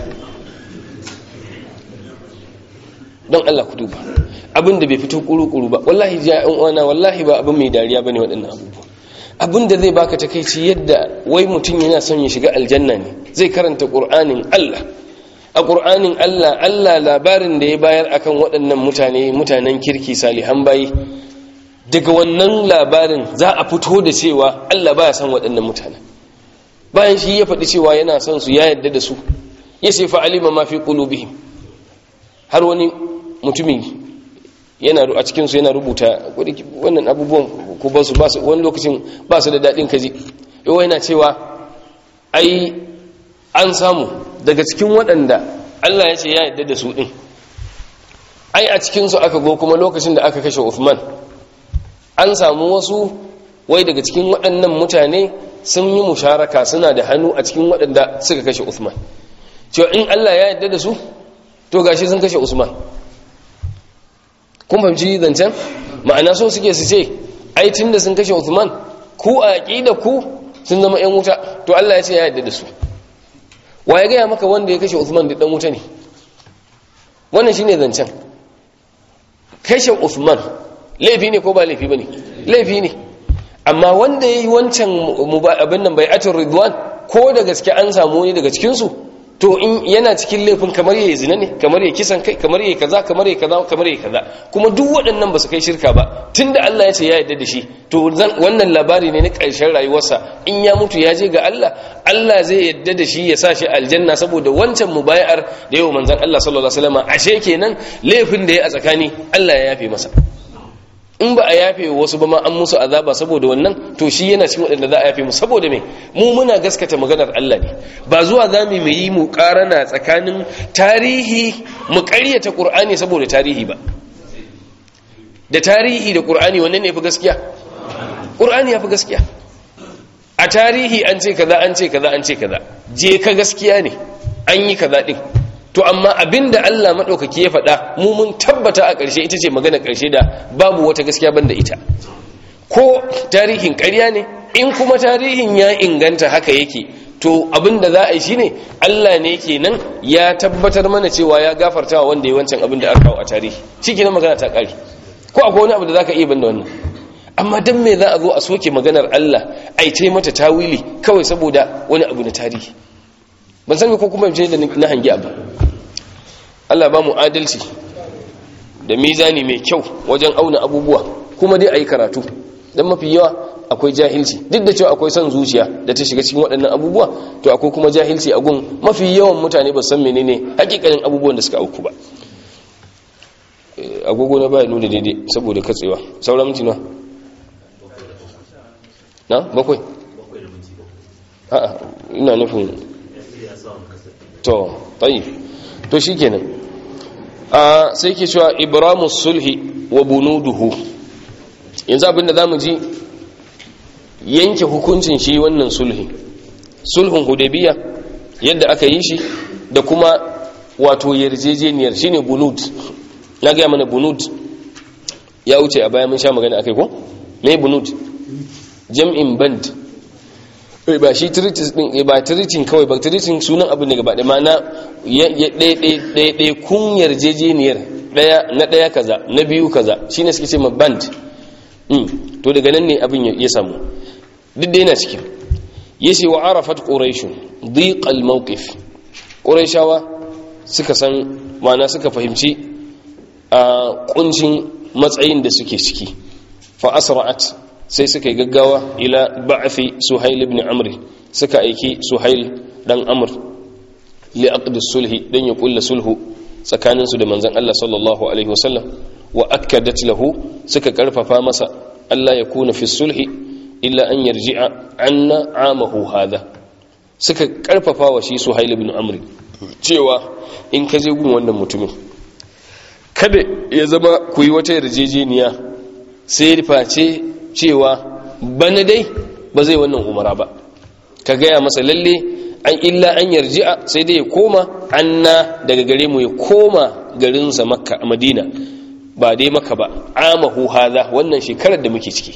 don Allah ku duba abin da bai fito kuru-kuru ba wallahi ja yan uwana wallahi ba abin mai dariya bane waɗannan abubuwa abin da zai baka takeici yadda wai mutum yana son ya shiga aljanna ne zai karanta qur'anin Allah a qur'anin Allah Allah labarin da ya bayar akan waɗannan mutane mutanen kirki salihan bayi daga wannan labarin za a fito da cewa Allah baya son waɗannan mutane bayan shi ya faɗi cewa yana son su ya yadda da su ya ce fa alima ma fi qulubihim har wani mutumi yana a cikinsu yana rubuta wannan abubuwan ko ba su wani lokacin ba su da daɗin kaji yau yana cewa ai an samu daga cikin waɗanda Allah ya ce ya yadda da su ɗin ai a cikinsu aka go kuma lokacin da aka kashe Uthman an samu wasu wai daga cikin waɗannan mutane sun yi musharaka suna da hannu a cikin waɗanda suka kashe Uthman cewa in Allah ya yadda da su to gashi sun kashe Usman kun fahimci zancen ma'ana so suke su ce ai tunda sun kashe Uthman ku a aqida ku sun zama yan wuta to Allah ya ce ya yarda da su wa ya gaya maka wanda ya kashe Uthman da dan wuta ne wannan shine zancen kashe Uthman laifi ne ko ba laifi bane laifi ne amma wanda yayi wancan abin nan bai'atul ridwan ko da gaske an samu ne daga cikin su to in yana cikin laifin kamar yayi zina ne kamar yayi kisan kai kamar yayi kaza kamar yayi kaza kamar yayi kaza kuma duk waɗannan ba su kai shirka ba tunda Allah ya ce ya yarda da shi to wannan labari ne na ƙarshen rayuwarsa in ya mutu ya je ga Allah Allah zai yarda da shi ya sa shi aljanna saboda wancan mubayar da yau manzon Allah sallallahu alaihi wasallam ashe kenan laifin da ya a tsakani Allah ya yafe masa in ba a yafe wasu ba ma an musu azaba saboda wannan to shi yana cikin waɗanda za a yafe mu saboda me mu muna gaskata maganar Allah ne ba zuwa za mu yi mu karana tsakanin tarihi mu ƙaryata Qur'ani saboda tarihi ba da tarihi da Qur'ani wannan ne fi gaskiya Qur'ani ya fi gaskiya a tarihi an ce kaza an ce kaza an ce kaza je ka gaskiya ne an yi kaza din to amma abinda Allah maɗaukaki ya faɗa mu mun tabbata a ƙarshe ita ce magana ƙarshe da babu wata gaskiya banda ita ko tarihin ƙarya ne in kuma tarihin ya inganta haka yake to abinda za a yi shine Allah ne kenan ya tabbatar mana cewa ya gafarta wa wanda ya wancan abin da aka kawo a tarihi shikenan magana ta ƙare ko akwai wani abu da zaka iya banda wannan amma dan me za a zo a soke maganar Allah ai tai mata tawili kawai saboda wani abu na tarihi ban san ko kuma je da na hangi abu Allah ba mu adalci da mizani mai kyau wajen auna abubuwa kuma dai ayi karatu dan mafi yawa akwai jahilci duk da cewa akwai son zuciya da ta shiga cikin waɗannan abubuwa to akwai kuma jahilci a gun mafi yawan mutane ba san menene hakikanin abubuwan da suka auku ba agogo na baya nuna daidai saboda katsewa sauran minti na na bakwai a'a ina nufin to tayi to shikenan a sai ke cewa ibramus sulhi wa bunuduhu yanzu abinda zamu ji yanke hukuncin shi wannan sulhi sulhun hudaybiya yadda aka yi shi da kuma wato yarjejeniyar shine bunud na ga mana bunud ya wuce a baya mun sha magana akai ko me bunud jam'in band ba shi treaties din ba treating kawai ba treating sunan abin da gaba da mana ɗaya kun yarjejeniyar na ɗaya kaza na biyu kaza shi ne suke ce ma band to daga nan ne abin ya samu duk da yana cikin ya ce wa arafat ƙuraishu dhiqal mawqif ƙuraishawa suka san mana suka fahimci a kuncin matsayin da suke ciki fa asra'at sai suka yi gaggawa ila ba'afi suhail ibn amr suka aiki suhail dan amr li aqd sulhi dan ya kulla sulhu tsakanin su da manzon Allah sallallahu alaihi wasallam wa akkadat lahu suka karfafa masa Allah ya kuna fi sulhi illa an yarji'a anna amahu hada suka karfafa wa shi suhail ibn amr cewa in ka je gun wannan mutumin kada ya zama ku yi wata yarjejeniya sai face cewa bana dai ba zai wannan umara ba ka gaya masa lalle an illa an yarji'a sai dai ya koma anna daga gare mu ya koma garinsa makka a madina ba dai maka ba amahu haza wannan shekarar da muke ciki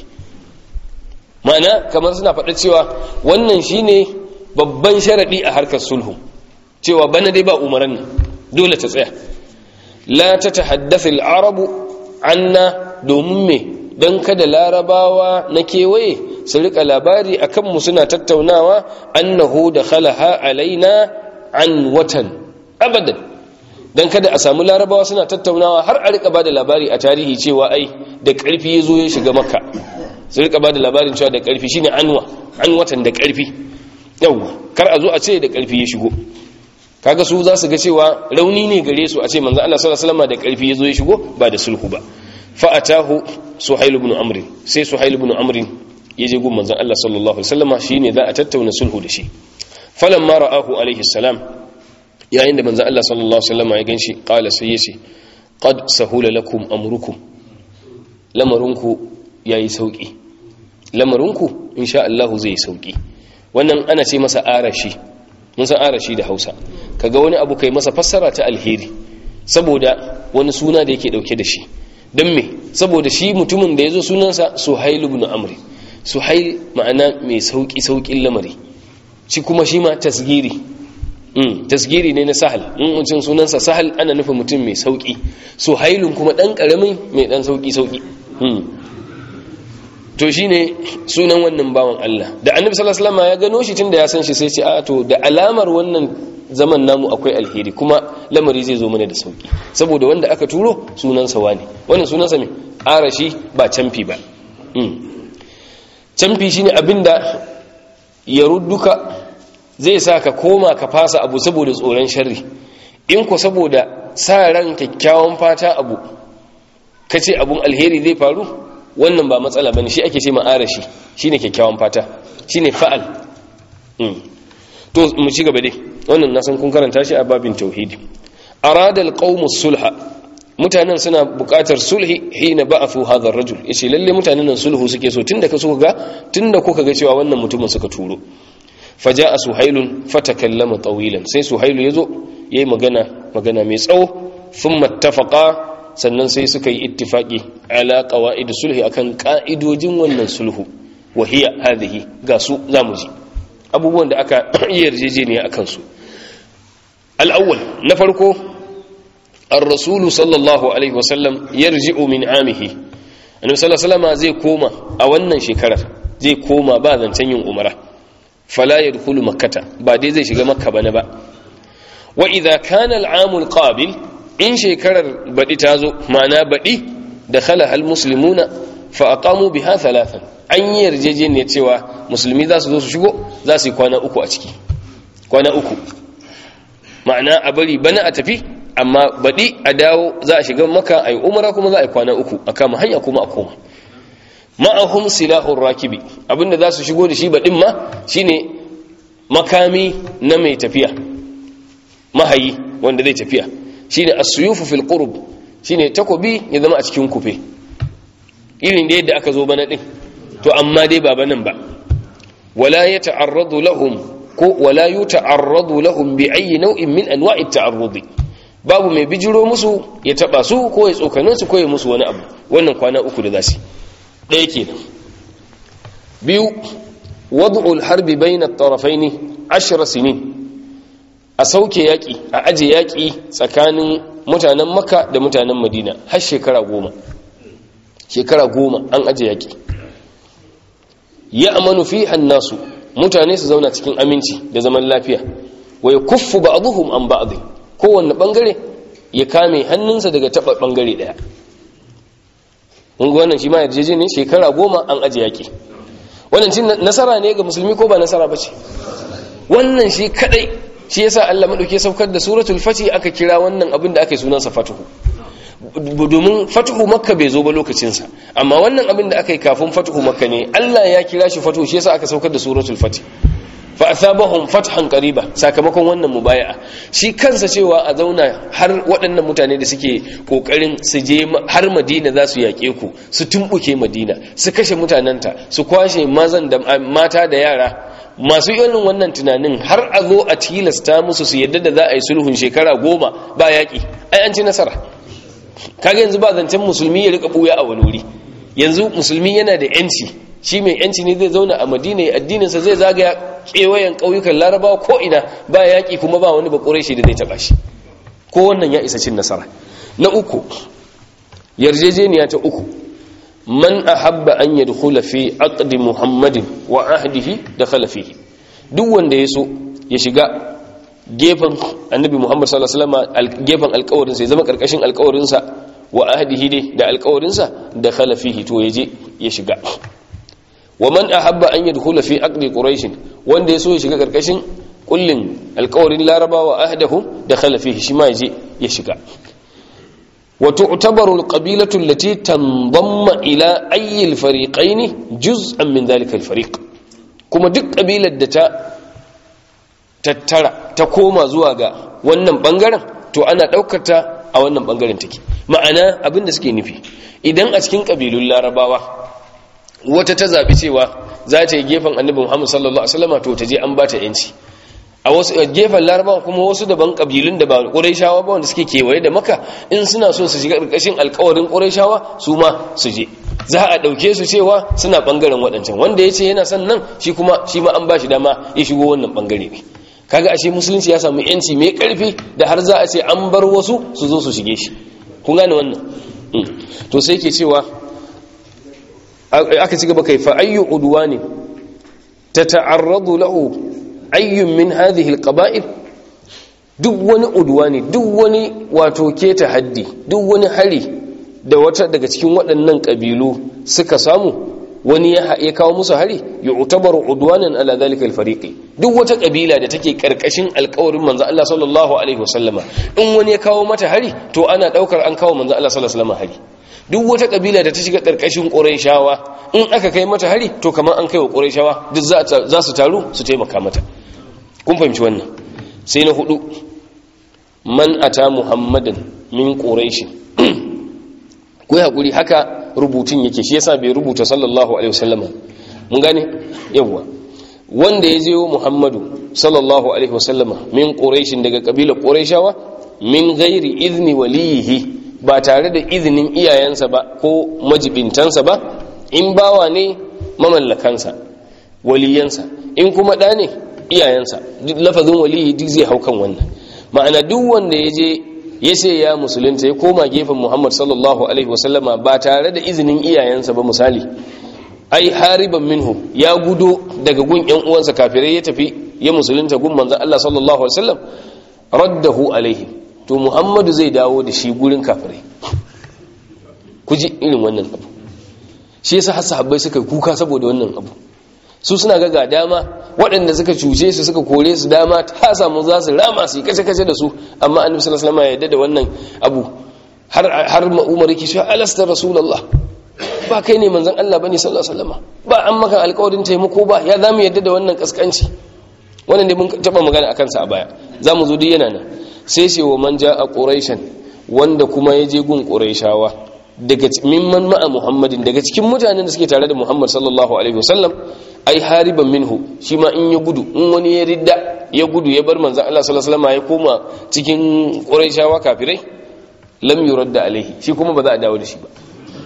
ma'ana kamar suna faɗa cewa wannan shine babban sharaɗi a harkar sulhu cewa bana dai ba umaran nan dole ta tsaya la ta tahaddatha al-arabu anna domin me don kada larabawa na kewaye su rika labari a kanmu suna tattaunawa annahu da khalaha alaina an watan abadan don kada a samu larabawa suna tattaunawa har a rika ba da labari a tarihi cewa ai da ƙarfi ya zo ya shiga maka su rika ba da labarin cewa da ƙarfi shine anwa an watan da ƙarfi yawwa kar a zo a ce da ƙarfi ya shigo kaga su za su ga cewa rauni ne gare su a ce manzo Allah sallallahu alaihi wasallam da ƙarfi ya zo ya shigo ba da sulhu ba fa'atahu suhail ibn amr sai suhail ibn amr yaje gun manzon Allah sallallahu alaihi wasallama shine za a tattauna sulhu da shi falamma ra'ahu alaihi salam yayin da manzon Allah sallallahu alaihi wasallama ya ganshi qala sai yace qad sahula lakum amrukum lamarunku yayi sauki lamarunku insha Allah zai sauki wannan ana ce masa arashi mun san arashi da Hausa kaga wani abu kai masa fassara ta alheri saboda wani suna da yake dauke da shi don me saboda shi mutumin da ya zo sunansa suhail ibn amri suhail ma'ana mai sauki saukin lamari shi kuma shi ma tasgiri mm, tasgiri ne na sahal in mutum sunansa sahal ana nufin mutum mai sauki suhailun kuma dan karamin mai dan sauki sauki mm. to shine sunan wannan bawan Allah da annabi sallallahu alaihi wasallam ya gano shi tunda ya san shi sai ce a to da alamar wannan zaman namu akwai alheri kuma lamari zai zo mana da sauki saboda wanda aka turo sunansa wani wannan sunansa me arashi ba camfi ba camfi shine abinda ya rudduka zai sa ka koma ka fasa abu saboda tsoron sharri in ku saboda sa ran kyakkyawan fata abu kace abun alheri zai faru wannan ba matsala bane shi ake ce ma arashi shine kyakkyawan fata shine fa'al to mu ci gaba dai wannan na san kun karanta shi a babin tauhidi arada alqawmus sulha mutanen suna buƙatar sulhi hina ba'athu hadha ar-rajul yace lalle mutanen nan sulhu suke so tunda ka suka ga tunda kuka ga cewa wannan mutumin suka turo faja'a suhailun fatakallama tawilan sai suhailu yazo yayi magana magana mai tsawo thumma ittafaqa sannan sai suka yi ittifaki ala qawaid sulhi akan ka'idojin wannan sulhu wa hiya hadhihi ga su zamu ji abubuwan da aka yi yarjejeniya akan su al-awwal na farko ar-rasul sallallahu alaihi wasallam yarji'u min amihi annabi sallallahu alaihi wasallam zai koma a wannan shekarar zai koma ba zancen yin umara fala yadkhulu makkata ba dai zai shiga makka bane ba wa idha kana al-amul qabil in shekarar baɗi ta zo ma'ana baɗi da khala hal muslimuna fa aqamu biha thalathan an yi yarjejeniya cewa musulmi za su zo su shigo za su yi kwana uku a ciki kwana uku ma'ana a bari bana a tafi amma baɗi a dawo za a shiga maka a yi umara kuma za a yi kwana uku a kama hanya kuma a koma ma'ahum silahun rakibi abinda za su shigo da shi baɗin ma shine makami na mai tafiya mahayi wanda zai tafiya shine as-suyufu fil qurb shine takobi ya zama a cikin kufe irin da yadda aka zo bana din to amma dai ba banan ba wala yata'arradu lahum ko wala yuta'arradu lahum bi ayyi naw'in min anwa'i at-ta'arrud babu mai bijiro musu ya taba su ko ya tsokane su ko ya musu wani abu wannan kwana uku da zasu ɗaya kenan biyu wad'u al-harbi bayna at-tarafayn 10 sinin a sauke yaƙi a aje yaƙi tsakanin mutanen maka da mutanen madina har shekara goma shekara goma an aje yaƙi ya amanu fi hannasu mutane su zauna cikin aminci da zaman lafiya wa ya kuffu ba abuhum an ba'adhi kowanne bangare ya kame hannunsa daga taɓa bangare ɗaya kunga wannan shi ma yarjeje ne shekara goma an aje yaƙi wannan cin nasara ne ga musulmi ko ba nasara ba ce wannan shi kadai shi yasa Allah madauke saukar da suratul fatih aka kira wannan abin da aka yi sunansa fatuhu domin fatuhu makka bai zo ba lokacin sa amma wannan abin da aka yi kafin fatuhu makka ne Allah ya kira shi fatuhu shi yasa aka saukar da suratul fatih fa asabahum fathan qariba sakamakon wannan mubaya'a shi kansa cewa a zauna har waɗannan mutane da suke kokarin su je har Madina za su yaƙe ku su tumbuke Madina su kashe mutanenta su kwashe mazan da mata da yara masu irin wannan tunanin har a zo a tilasta musu su yadda da za a yi sulhun shekara goma ba yaƙi ai an ci nasara kaga yanzu ba zancen musulmi ya rika buya a wani wuri yanzu musulmi yana da yanci shi mai yanci ne zai zauna a madina ya addininsa zai zagaya kewayen ƙauyukan larabawa ko ina ba yaƙi kuma ba wani bakure shi da zai taɓa shi ko wannan ya isa cin nasara na uku yarjejeniya ta uku man ahabba an yadkhula fi aqdi muhammadin wa ahdihi dakhala fihi duk wanda yaso ya shiga gefen annabi muhammad sallallahu alaihi wasallam gefen alƙawarin sa ya zama karkashin alƙawarin sa wa ahdihi dai da alƙawarin sa dakhala fihi to yaje ya shiga wa man ahabba an yadkhula fi aqdi quraish wanda yaso ya shiga karkashin kullin alƙawarin larabawa ahdahum dakhala fihi shi ma yaje ya shiga وتعتبر القبيلة التي تنضم إلى أي الفريقين جزءا من ذلك الفريق كما دك قبيلة دتا tattara ta koma zuwa ga wannan bangaren to ana daukata a wannan bangaren take ma'ana abin da suke nufi idan a cikin kabilun larabawa wata ta zabi cewa za ta yi gefen annabi Muhammad sallallahu alaihi wasallam to ta je an bata yanci a wasu gefen larabawa kuma wasu daban kabilun da ba ƙurayshawa ba wanda suke kewaye da maka in suna so su shiga ƙarƙashin alƙawarin ƙurayshawa su ma su je za a ɗauke su cewa suna ɓangaren waɗancan wanda ya ce yana son nan shi kuma shi ma an ba shi dama ya shigo wannan ɓangare ne kaga ashe musulunci ya samu yanci mai ƙarfi da har za a ce an bar wasu su zo su shige shi kun gane wannan to sai ke cewa aka ci gaba kai fa ayyu udwani tata'arradu lahu ayyun min hadhihi alqaba'il duk wani udwani duk wani wato keta haddi duk wani hari da wata daga cikin waɗannan kabilu suka samu wani ya kawo musu hari yu'tabaru udwanan ala dhalika alfariqi duk wata kabila da take karkashin alƙawarin manzo Allah sallallahu alaihi wasallama in wani ya kawo mata hari to ana daukar an kawo manzo Allah sallallahu alaihi wasallama hari duk wata kabila da ta shiga karkashin quraishawa in aka kai mata hari to kamar an kai wa quraishawa duk za su taru su taimaka mata kun fahimci wannan sai na hudu man ata muhammadan min quraish ku hakuri haka rubutun yake shi yasa bai rubuta sallallahu alaihi wasallam mun gane yawa wanda ya je wa muhammadu sallallahu alaihi wasallama min quraish daga kabilar quraishawa min ghairi izni waliyihi ba tare da izinin iyayensa ba ko majibintansa ba in bawa ne mamallakansa waliyansa in kuma ɗa ne iyayensa lafazin waliyi duk zai hau kan wannan ma'ana duk wanda ya je ya ce ya musulunta ya koma gefen muhammad sallallahu alaihi wasallama ba tare da izinin iyayensa ba misali ai hariban minhu ya gudo daga gun yan uwansa kafirai ya tafi ya musulunta gun manzon Allah sallallahu alaihi wasallam raddahu alaihi to muhammadu zai dawo da shi gurin kafirai ku ji irin wannan abu shi yasa har sahabbai suka kuka saboda wannan abu su suna ga ga dama waɗanda suka cuce su suka kore su dama ta samu za su rama su yi kace-kace da su amma annabi sallallahu alaihi wasallam ya yarda da wannan abu har har ma umar yake cewa alasta rasulullah ba kai ne manzon Allah bane sallallahu alaihi wasallam ba an maka alƙawarin taimako ba ya zamu yarda da wannan kaskanci wannan ne mun taba magana akan sa a baya zamu zo duk yana nan sai ce wa man ja'a quraishan wanda kuma ya je gun quraishawa daga mimman ma'a muhammadin daga cikin mutanen da suke tare da muhammad sallallahu alaihi wasallam ai hariban minhu shi ma in ya gudu in wani ya ridda ya gudu ya bar manzan Allah sallallahu alaihi wasallam ya koma cikin quraishawa kafirai lam yuradda alaihi shi kuma ba za a dawo da shi ba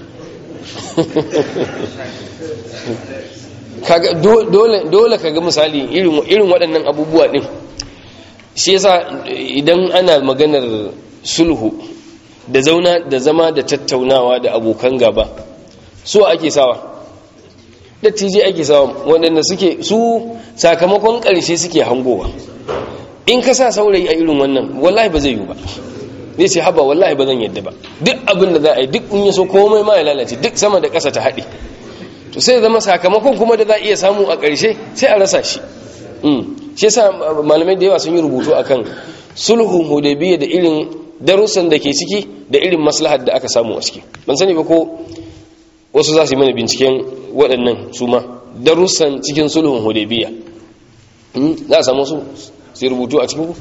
kaga dole dole kaga misali irin irin waɗannan abubuwa din shi yasa idan ana maganar sulhu da zauna da zama da tattaunawa da abokan gaba so ake sawa dattijai ake sawa waɗanda suke su sakamakon ƙarshe suke hangowa in ka sa saurayi a irin wannan wallahi ba zai yi ba zai ce haba wallahi ba zan yadda ba duk abin da za a yi duk in yi so komai ma ya lalace duk sama da ƙasa ta haɗe to sai zama sakamakon kuma da za a iya samu a ƙarshe sai a rasa shi shi yasa malamai da yawa sun yi rubutu akan sulhun hudaybiya da irin darussan da ke ciki da irin maslahar da aka samu a ciki ban sani ba ko wasu za su yi mana binciken waɗannan su ma darussan cikin sulhun hudaybiya za a samu su sai rubutu a cikin ku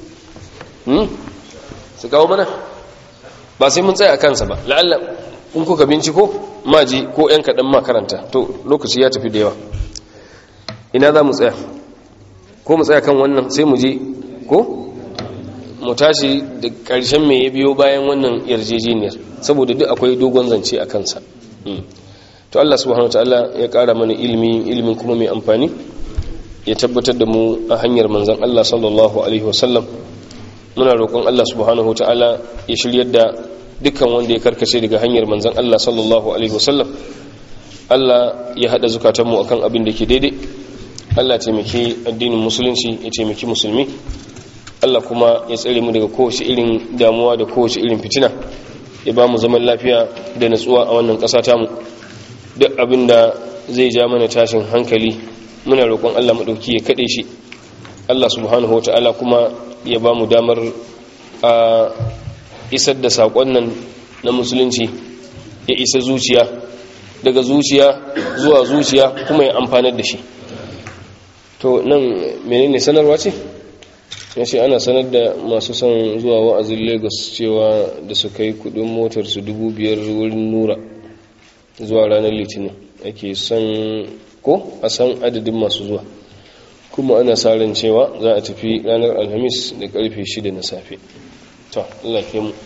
su kawo mana ba sai mun tsaya a kansa ba la'alla in kuka binciko maji ko 'yan kaɗan makaranta to lokaci ya tafi da yawa ina za mu tsaya ko mu tsaya kan wannan sai mu je ko mu tashi da ƙarshen mai ya biyo bayan wannan yarjejeniyar saboda duk akwai dogon zance a kansa to Allah subhanahu wataala ya ƙara mana ilimi ilimin kuma mai amfani ya tabbatar da mu a hanyar manzon Allah sallallahu alaihi wasallam muna roƙon Allah subhanahu wataala ya shiryar da dukkan wanda ya karkace daga hanyar manzon Allah sallallahu alaihi wasallam Allah ya hada zukatanmu akan abin da ke daidai Allah ya taimaki addinin musulunci ya taimaki musulmi Allah kuma ya tsare mu daga kowace irin damuwa da kowace irin fitina ya ba mu zaman lafiya da natsuwa a wannan ƙasa tamu duk abin da zai ja mana tashin hankali muna roƙon Allah maɗauki ya kaɗe shi Allah subhanahu wa ta'ala kuma ya ba mu damar a isar da saƙon nan na musulunci ya isa zuciya daga zuciya zuwa zuciya kuma ya amfanar da shi to nan menene sanarwa ce ya ce ana sanar da masu son zuwa wa'azin lagos cewa da su kai kudin motar su dubu biyar wurin nura zuwa ranar litinin ake son ko a san adadin masu zuwa kuma ana sa ran cewa za a tafi ranar alhamis da karfe 6 na safe to Allah ke mu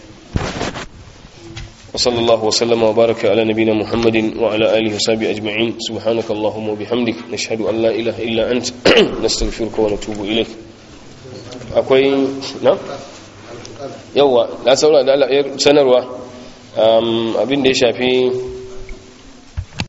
وصلى الله وسلم وبارك على نبينا محمد وعلى آله وصحبه أجمعين سبحانك اللهم وبحمدك نشهد أن لا إله إلا أنت نستغفرك ونتوب إليك أكوي نعم يوا لا سولا لا sanarwa abin da ya shafi